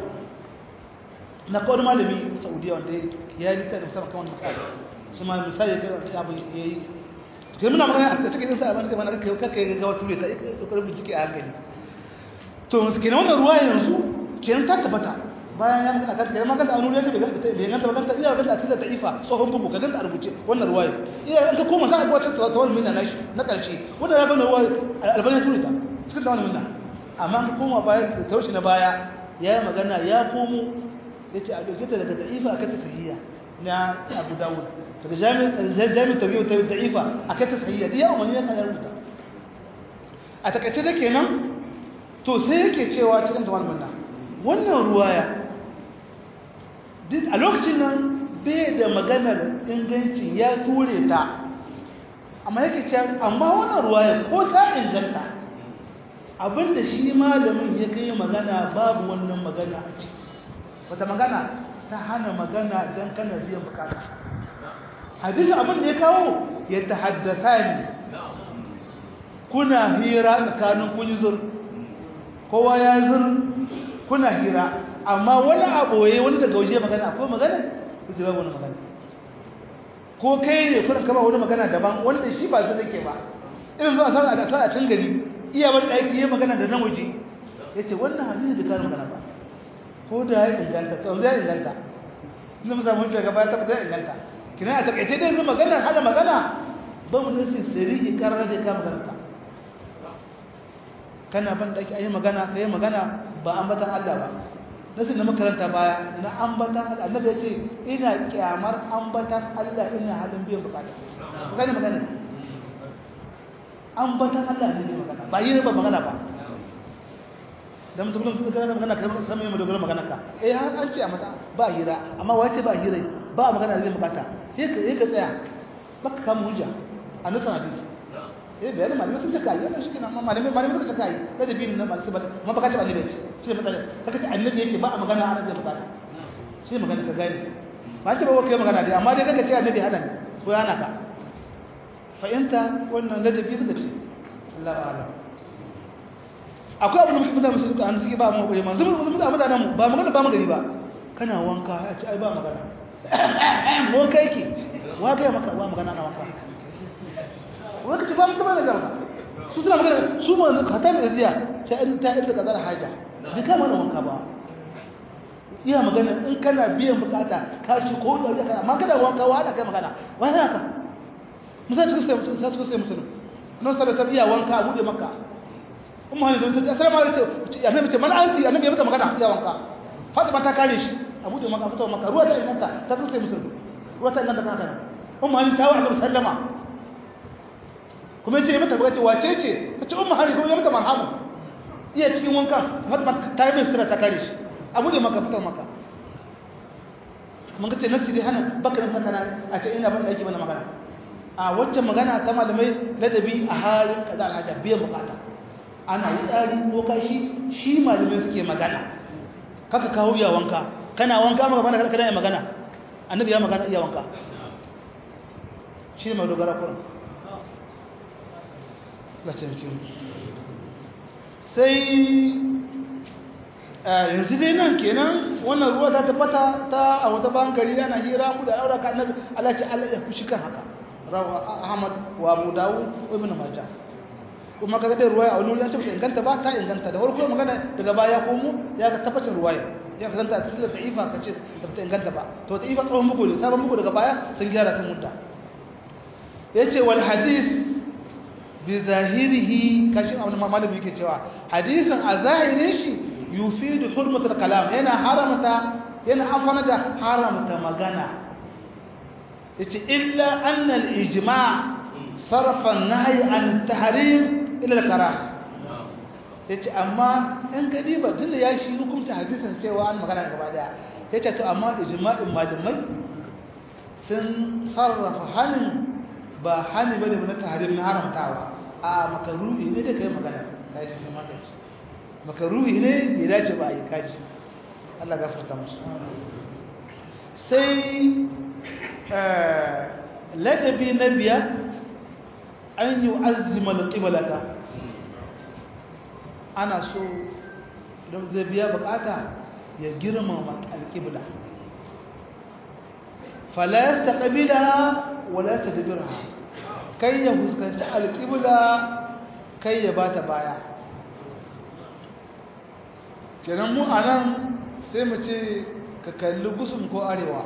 na kawai malami saudiya wanda ya yi ta da musamman kan wani misali su ma misali ya kai abu ya yi kai muna magana a cikin sa abin da mana kai kai ga wata ture ta kokarin bincike a hankali to kenan wannan ruwa yanzu kenan ta tabbata bayan ya magana kanta kenan magana anuri ya ce bai ganta ba ganta iya ganta asila ta'ifa tsohon bugu ka ganta a rubuce wannan ruwaya iya in ka koma za a ga wata tawal minna na na karshe wannan ya bana ruwa albani ture ta cikin tawal minna amma ka koma bayan da taushi na baya ya yi magana ya komo ya ce a ɗauke ta daga ta'ifa a kata sahiya na abu dawud daga jami'in tabi'u ta da'ifa a kata sahiya da ya umarni ya kan rubuta a takaice da kenan to sai yake cewa cikin tawal minna wannan ruwaya duk a lokacin nan bai da maganar inganci ya ture ta amma yake ce amma wannan ruwaya ko ta inganta abinda shi malamin ya kai magana babu wannan magana a ciki wata magana ta hana magana don kana biyan bukata hadisin abin da ya kawo ya ta haddata ne kuna hira tsakanin kun zur kowa ya zur kuna hira amma wani aboye wani daga waje magana akwai magana kuke babu wani magana ko kai ne kuna kama wani magana daban wanda shi ba zai ke ba irin zuwa sa a sa a can gari iya wani aiki yayi magana da nan waje yace wannan hadisi bai kare magana ba ko da ya inganta to zai inganta ina mu samu hujja gaba ta zai inganta kina a takaice dai yanzu magana hada magana ba mu nasi sirri karar da ka magana kana ban da ayi magana kai magana ba ambatan Allah ba nasu da makaranta baya na ambatan Allah annabi ya ce ina kyamar ambatan Allah ina halin biyan bukata ku gane magana ambatan Allah ne magana ba yi ba magana ba dan mutum kullum kana magana kai san me dogara magana ka eh har an ce a mata ba hira amma wace ba hira ba magana zai bukata sai ka sai ka tsaya baka kama hujja a nasan hadisi eh bayan malamai sun taka yi wannan shi kenan amma malamai malamai suka taka yi da da bin nan malamai ba amma baka ce annabi shi matsala kaka ce annabi yake ba a magana a annabi bukata shi magana ka gani ba ce ba kai magana dai amma dai kaka ce annabi hada ne ko yana ka fahimta wannan ladabi suka ce Allah a'lam akwai abin da muke fita musu an suke ba mu kokari ma zumu zumu da mutanen mu ba magana ba magani ba kana wanka ya ce ai ba magana wanka yake wa ga maka wa magana na wanka wanda ci fara kuma da gaba su suna magana su ma ka ta mai ziya ta in ta inda kazar haja bi kama da wanka ba iya magana in kana biyan bukata ka shi ko da kana amma kada wanka wa ana kai magana wai haka musa cikin sai mutum sai cikin sai mutum nan sai ta iya wanka a bude maka umma ne don ta assalamu alaikum annabi ce man anti annabi ya mata magana iya wanka fatima ta kare shi a bude maka fito maka ruwa ta inganta ta cikin sai mutum ruwa ta inganta kana umma ne ta wa annabi sallama kuma yace mata ba ce wace ce ta ce umma hari kuma ya mata marhamu iya cikin wanka fatima ta yi min ta kare shi a bude maka fito maka mun ga ce nasi dai hana bakarin haka a ce ina ban da yake bana magana a wacce magana ta malamai ladabi a halin kaza alhaja biyan bukata ana yi tsari ko kashi shi malamai suke magana kaka kawo ya wanka kana wanka maka bana kana ya magana annabi ya magana iya wanka shi ne mai dogara kuran sai yanzu dai nan kenan wannan ruwa ta tabbata ta a wata bankari ana hira mu da aure ka annabi Allah ce Allah ya fushi kan haka rawa Ahmad wa Abu Dawud wa Ibn Majah kuma kaga dai ruwaya a wani wuri an ce ba inganta ba ta inganta da farko magana daga baya ko mu ya ga tabbacin ruwaya ya ka zanta cikin da'ifa ka ce ba ta inganta ba to da'ifa tsawon bugu ne sabon bugu daga baya sun gyara ta mutta yace wal hadith bi zahirihi kashin abin malami yake cewa hadisin a zahirin shi yufidu hurmatul kalam yana haramta yana amfana da haramta magana yace illa anna al ijma' sarfa an-nahy an tahrim ila al-karah yace amma in ka diba tunda ya shi hukunta hadisin cewa an magana gaba daya yace to amma ijma'in malamai sun sarrafa hanin ba hani bane na tahrim na haramtawa a makaruhi ne da kai magana kai shi maka ce makaruhi ne bai dace ba yi kaji Allah gafarta musu sai ladabi na biya an yi azima da ƙibalata ana so don zai biya bukata ya girmama alƙibla falayas ta ƙabila wala ta dabira kai ya fuskanci alƙibla kai ya ba ta baya kenan mu a nan sai mu ce ka kalli gusun ko arewa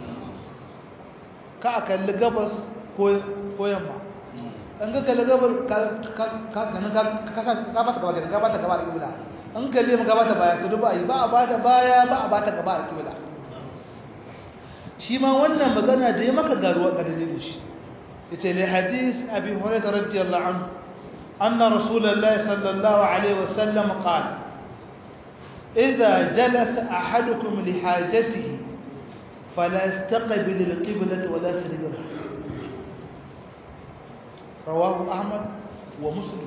ka a kalli gabas ko yamma an ka kalli gabas ka bata gaba ka bata gaba da kibla an kalli mu gaba ta baya to ba yi ba a bata baya ba a bata gaba da kibla shi ma wannan magana da ya maka garuwa ga dalilin shi yace li hadis abi hurairah radiyallahu anhu anna rasulullahi sallallahu alaihi wasallam qala إذا جلس أحدكم لحاجته فلا يستقبل القبلة ولا يستدبرها رواه أحمد ومسلم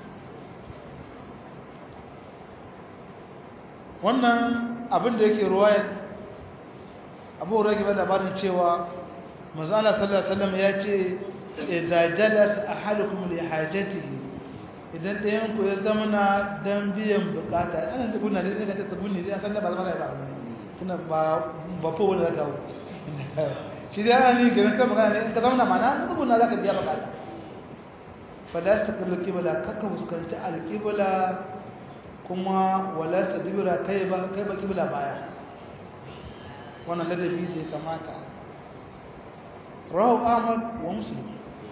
wannan abin da yake ruwayar abu rage ba labarin cewa mazala sallallahu alaihi wasallam ya ce idza jalasa ahadukum li hajatihi idan ɗayan ku ya zama na don biyan bukata ana da guna ne ka ta guni ne san da ba zama da ba tunda ba ba fa wani zaka shi da yana ne ganin kan magana ne ka zauna mana tsuguna za ka biya bukata fala ta kalli kibla kakka fuskanci alkibla kuma wala ta dibira kai ba kai ba kibla baya wannan ladabi da ya kamata rawu ahmad wa muslim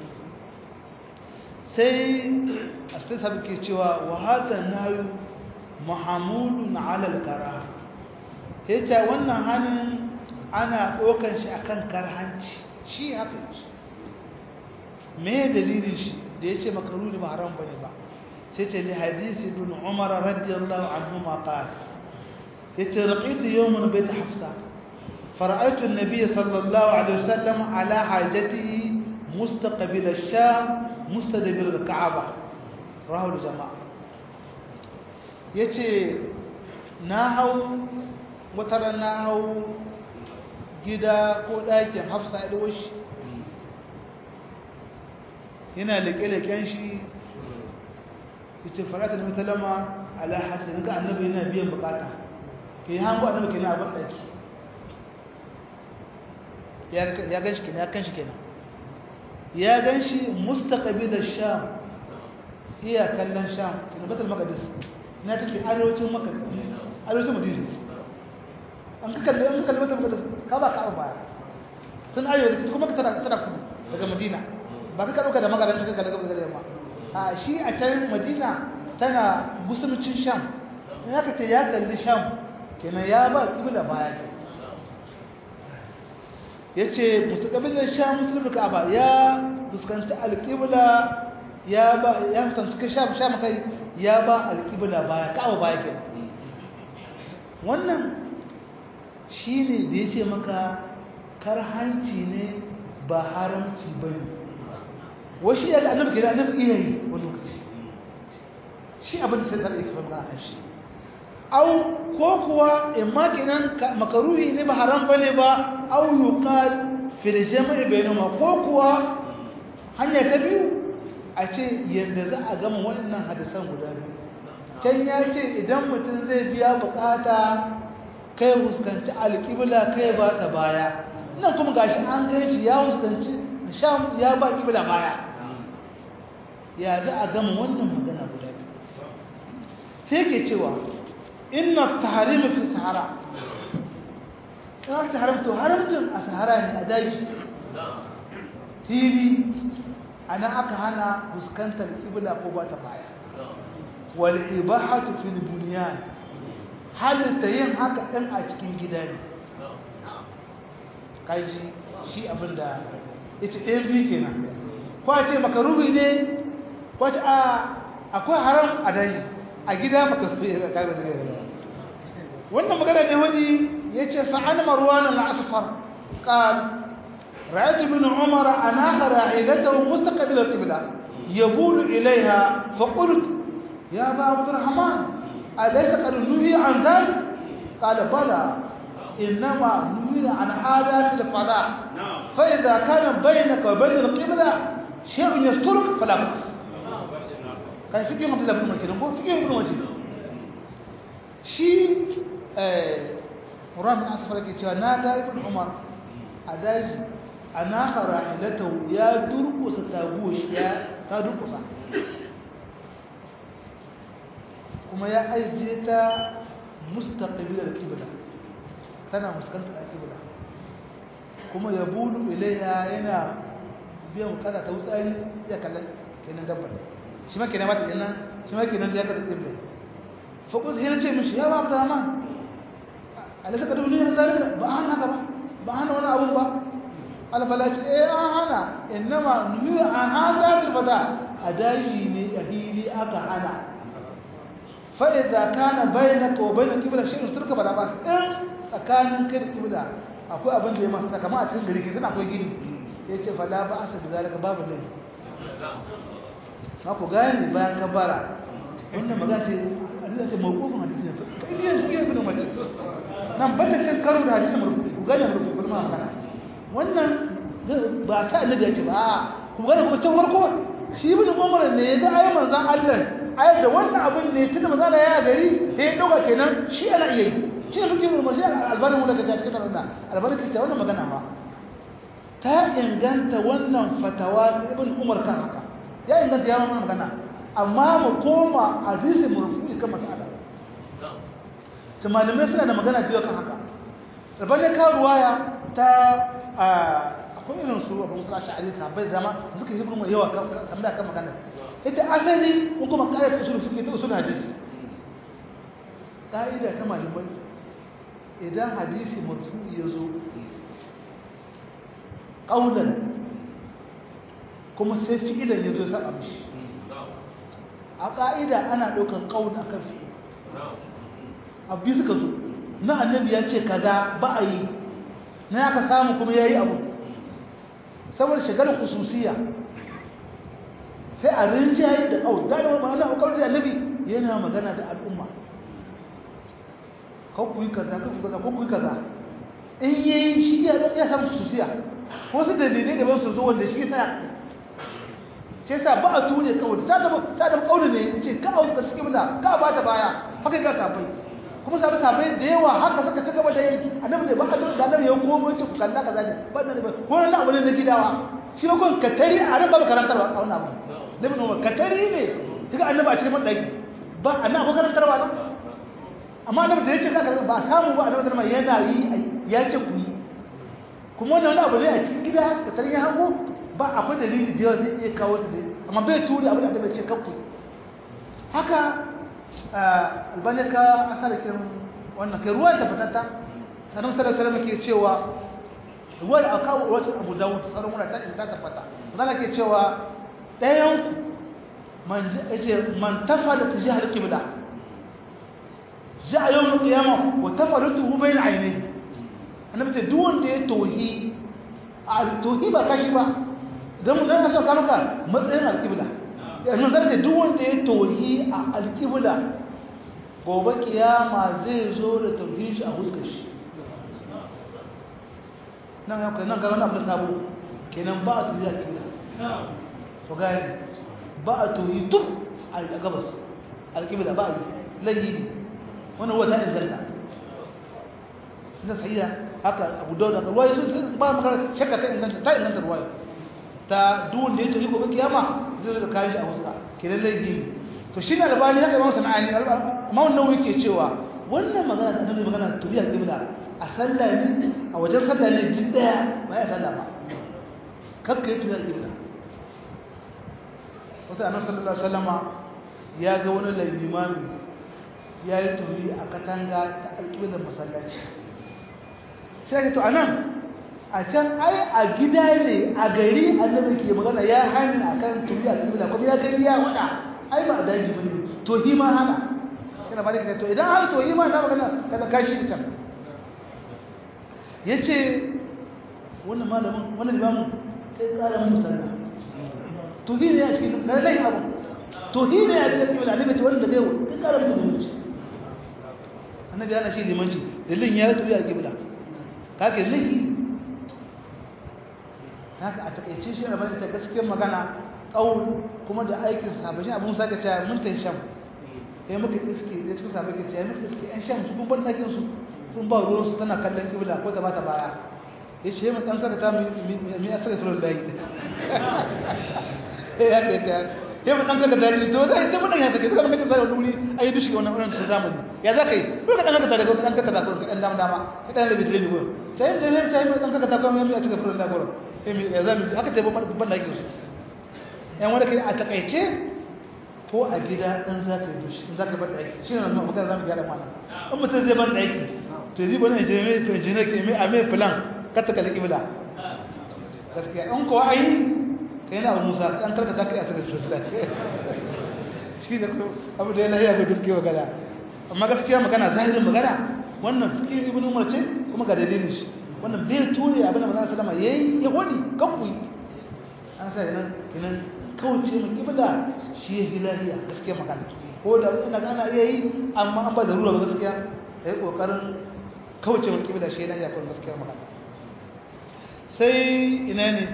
sai astasab ke cewa wa hada nayu mahamudun ala al-karaha yace wannan hanin ana ɗaukan shi akan karhanci shi haka ce me dalilin shi da ya ce makaruni ba haram bane ba sai ce li hadisi ibn umar radiyallahu anhu ma qala yace raqitu yawman bayt hafsa fara'aytu an-nabiy sallallahu alaihi wasallam ala hajatihi mustaqbil ash-sham mustadbir al-ka'aba rawahu al-jama'a yace na hau wata na hau gida ko ɗakin hafsa ya shi yana leƙe-leƙen shi ita farata da mutalama alhaji da ga annabi yana biyan bukata ke yi hango annabi ke na abin ɗaki ya gan shi kenan ya kan shi kenan ya gan shi mustaƙabi da sham iya kallon sham kenan batal makadis na take arewacin makadis arewacin madina an ka kalli an ka kalli batal makadis ka ba ka baya sun arewa da kuma ka tana tana kudu daga madina ba ka ɗauka da magaran ka kalli gaba da yamma a shi a can madina tana musulcin sham ya ka ce ya kalli sham kenan ya ba kibla baya ke ya ce mustaqabilin sham musulmi ka'aba ya fuskanci alƙibla ya ba ya fuskanci sham sham kai ya ba alƙibla baya ka'aba baya ke wannan shine da ya ce maka karhanci ne ba haramci bane wasu ya ga annabi kira annabi iya yi wani lokaci shi abin da sai da yake fara kan shi au ko kuwa in ma kenan makaruhi ne ba haram bane ba au yuqal fil jami' bainahuma ko kuwa hanya ta biyu a ce yanda za a gama wannan hadisan guda biyu can ya ce idan mutum zai biya bukata kai fuskanci alƙibla kai ba ta baya nan kuma gashi an gan shi ya fuskanci sham ya ba ƙibla baya ya za a gama wannan magana guda biyu sai ke cewa inna taharimu fi sahara ina ta haramta haramcin a sahara ne a daji tv ana aka hana fuskantar kibla ko ba ta baya wal ibahatu fil bunyan halitta yin haka ɗin a cikin gida ne kaji shi abinda ita ɗayan biyu kenan kwa ce makaruhi ne wata a akwai haram a daji a gida maka ya kaga da wannan magana ne wani yace fa an marwan al asfar qal ra'ayt ibn umar ana ra'idatahu mustaqbil al qibla yabul ilayha fa qult ya aba abd الرحمن اليس قد نهي عن ذلك قال بلى انما نهي عن هذا في الفضاء فاذا كان بينك وبين القبله شيء يسترك فلا بأس kai fikin abdullahi bin makina ko fikin ibn wajib shi eh Quran bin Asfar ke cewa na ga ibn Umar a daji ana qara'ilata ya durkusa taguwa shi ya ta durkusa kuma ya ajiye ta mustaqbil al-qibla tana fuskantar al-qibla kuma ya bulu ilayya yana biyan kada ta wutsari ya kallon kenan dabbar shi ma kenan mata kenan shi ma kenan ya ka tsibbe fa ko sai ce mishi ya babu dama alaka ka duniya zalika ba an haka ba ba hana wani abu ba alfala ce eh an hana innama nuhi an hada bil fada adaji ne yahili aka hana fa idza kana bainaka wa bainal qibla shay'un turka bada ba in tsakanin kai da qibla akwai abin da ya masa kamar a cikin gari kin akwai gini yace fala ba asa da zalika babu laifi ku gane bayan kabara wannan magana ce Allah ce mawqufin hadisi ne fa idan su yi bin mace nan bata cin karo da hadisi marfu ku gane marfu kuma magana wannan ba ta annabi yace ba ku gane kuma tun farko shi ibn Umar ne ya ga ayi manzon Allah ayar da wannan abin ne tunda manzon Allah ya gari sai ya dauka kenan shi ana iya yi shi ne fikin umar shi albanin mu daga cikin wannan albanin ke wannan magana ma ta inganta wannan fatawa ibn umar kan haka ya inganta ya wannan magana amma mu koma hadisi murfu'i kan mas'ala to malamai suna da magana da kan haka albanin ka ruwaya ta akwai irin su abin musa sha'ari sahabbai zama suka yi kuma yawa kamar kan magana ita asali ko kuma kare usul fiqh ta usul hadisi ka'ida ta malamai idan hadisi marfu'i ya zo ƙaunar kuma sai fi'ilan ya zo saba mishi a ƙa'ida ana ɗaukar ƙaunar akan fi'il abu suka zo na annabi ya ce kaza ba a yi na ya ka samu kuma ya yi abu saboda shigar kususiya sai a rinjaye da ƙaunar gane wa ma'ana ƙaunar da annabi yana magana da al'umma kan ku yi kaza kan ku kaza kan ku yi kaza in yi shi ya ya samu susiya wasu dalilai da su zo wanda shi sa ce sa ba a ture kawai ta da ta da kauli ne ce ka auka suke mata ka ba ta baya haka ga kafai kuma sabu kafai da yawa haka suka ci gaba da yi annabi da ba a da annabi ya komo ce ku kalla kaza ne ba da ba wannan abu ne na gidawa shi ba kun katari a ran babu karantarwa a wannan abu nabi Umar katari ne kaga annabi a cikin madaki ba annabi karantarwa ba amma annabi da yake kaka ba samu ba annabi sallama yana yi ya ce ku yi kuma wannan abu ne a cikin gida da tarihin hango ba akwai dalili da yawa zai iya kawo su da amma bai turi abu da annabi ce kanku haka albani ka asarakin wannan kai ruwan da fatatta sanan sallallahu alaihi wasallam ke cewa ruwa da aka kawo wata abu dawud sauran wura ta in ta tabbata zan ke cewa ɗayan ku man yace man tafala tijahar qibla جاء يوم القيامة وتفلته بين عينيه أنا بتقول دون ده توهي التوهي بقى كشفة ده من ده أصلا كانوا كان مدرين القبلة يعني من ذلك دون ده توهي القبلة gobe kiyama zai zo da tauhid shi a huskar shi nan ya kai nan ga wani abu sabo kenan ba a tuhi a kibla to gani ba a tuhi duk a gabas alkibla ba a yi layi wannan wata inganta suka sahiya haka abu dauda ruwaya sun ba magana shakka ta inganta ta inganta ruwaya ta duwanda ya tafi gobe kiyama zai zo da kayan shi a wasu ke lallai ne to shi na albani haka imam sana'ani amma wannan yake cewa wannan magana da annabi magana turiya kibla a sallah ne a wajen sallah ne duk daya ba ya sallah ba kakka yi turiya kibla wata annabi sallallahu alaihi wasallama ya ga wani limami ya yi turi a katanga ta alƙiblar masallaci sai to a nan a can ai a gida ne a gari annabi ke magana ya hani a kan turi a alƙibla kuma ya gani ya wada ai ba a daji ba ne to hi ma hana sai na malika to idan har to hi ma na magana kada kashi ita ya ce wannan malamin wannan limamin kai ƙara mun musalla to hi ne a cikin kada lai abu to hi ne a cikin alƙibla annabi ce wanda zai kai ƙara mun musalla annabi yana shi limanci dalilin ya tuyi alƙibla kake lihi haka a takaice shi a bane ta gaskiyar magana ƙaul kuma da aikin sabashi abin sake cewa mun ta sham sai muka iske da cikin sabai ke cewa muka iske yan sham su kun ɗakin su sun ba ruwan su tana kallon kibla ko ta bata baya ya ce mun ɗan saka ta mi a saka turon layi ya kai ta sai mu dan kaga dace to zai sai mun ya take kaga kaga zai wuri ayi dushi wannan wannan ta zamani ya za kai ko ka dan kaga daga dan kaga ko ka dan dama dama ka dan rabi dole ko sai sai sai sai dan kaga ta ko mai cika furin da goro eh mi ya zami haka sai ban ban da yake yan wanda kai a takaice ko a gida dan za ka yi dushi in za ka bar da aiki shi ne nan magana zamu gyara mana in mutum zai bar da aiki to zai bane je mai to je ne ke mai a mai plan ka ta kalli kibla gaskiya in ko ai kai na abu musa an karka za ka yi a cikin sosai shi da abu da yana yi abu duk kewa gada amma gaskiya magana zahirin magana wannan fikin ibn umar ce kuma ga dalilin shi wannan bai ture abin da manzon sallama yayi ya wani kanku an sa nan kinan kauce mu kibla shi ya hilahiya gaskiya magana ko da ina ga ana iya yi amma an ba da ruwa gaskiya yayi kokarin kauce mu kibla shi ya hilahiya ko gaskiya magana sai ina ne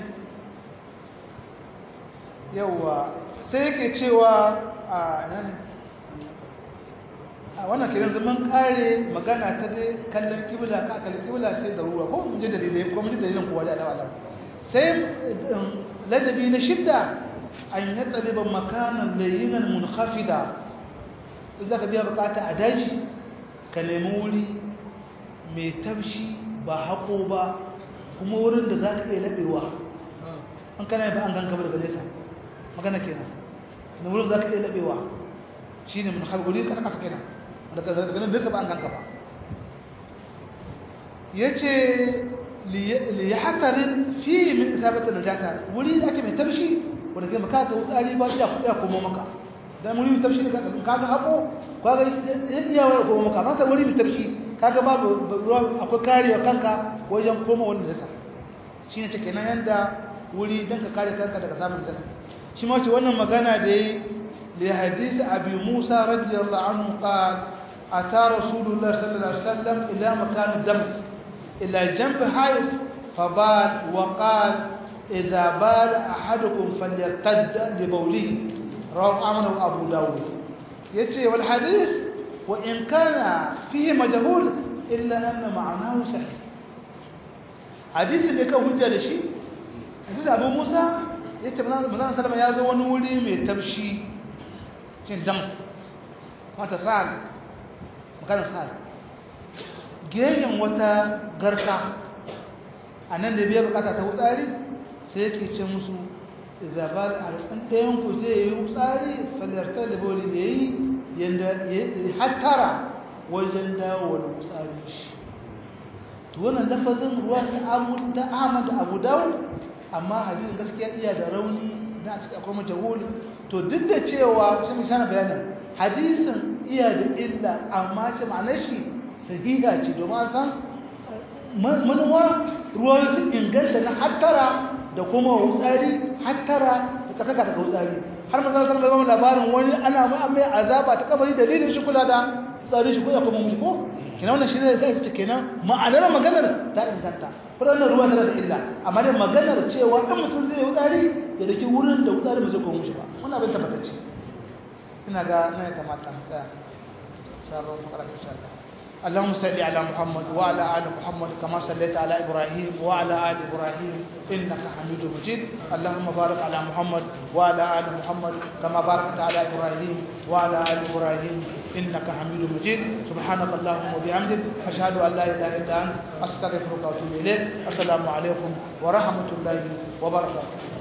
yauwa sai yake cewa a nan a wannan kiran zaman kare magana ta dai kallon kibla ka kallon kibla sai da ruwa ko mun ji dalilai ko mun ji dalilin kowa da Allah sai ladabi na shidda an yi tsaliban makanan layinan munkhafida za ka biya bukata a daji ka nemi wuri mai tafshi ba haƙo ba kuma wurin da za ka iya laɓewa an kana ba an ganka ba daga nesa magana kenan na wurin za ka iya laɓewa shi ne munkhafida wuri ƙasa ƙasa kenan daga nan duka ba an ganka ba ya ce liyahatarin fi min isabatin najasa wuri da ake mai tafshi wanda ke maka ta wutsari ba ya kuɗa komo maka dan wuri mai tafshi ka ga haƙo ka ga iya wani komo maka maka wuri mai tafshi kaga babu ruwa akwai karewa kanka wajen koma wani najasa shi ne cike nan yanda wuri don ka kare kanka daga samun najasa shi ma ce wannan magana da yi li hadisi abi musa radiyallahu anhu qala ata rasulullah sallallahu alaihi wasallam ila makan dam ila janb hayf fabal wa qala إذا بال أحدكم فليرتد لبوله رواه أحمد وأبو داود يتي والحديث وإن كان فيه مجهول إلا أن معناه صحيح حديث اللي كان hujja da shi حديث أبو موسى yace manzon sallama ya zo wani wuri mai tabshi cin dam wata sa'al maganar sa'al geyen wata garka a nan da biya bukata ta wutsari sai yake ce musu izabal alƙan ɗayan ku zai yi tsari falartar da boli da yi yadda ya hattara wajen dawowar tsari shi to wannan lafazin ruwa ta abu ta ahmad da abu dawud amma hadisin gaskiya iya da rauni na a cikin akwai majahul to duk da cewa shi mun shana bayanin hadisin iya da illa amma ce ma'anar shi sahiha ce domin san manuwa ruwa su inganta na hattara da kuma wutsari hattara da tsakaka daga wutsari har manzon sallallahu alaihi labarin wani ana mai mai azaba ta kabari dalilin shi kula da tsari shi kula kuma mushi ko kina wannan shine zai ce kenan ma'anar maganar ta inganta wannan ruwa tana da illa amma dai maganar cewa dan mutum zai wutsari ya dake wurin da wutsari ba zai koma mushi ba wannan abin tabbatacce ina ga nan ya kamata mu tsaya sabon makaranta insha Allah اللهم صل على محمد وعلى ال محمد كما صليت على ابراهيم وعلى ال ابراهيم انك حميد مجيد اللهم بارك على محمد وعلى ال محمد كما باركت على ابراهيم وعلى ال ابراهيم انك حميد مجيد سبحانك اللهم وبحمدك اشهد ان لا اله الا انت استغفرك واتوب اليك السلام عليكم ورحمه الله وبركاته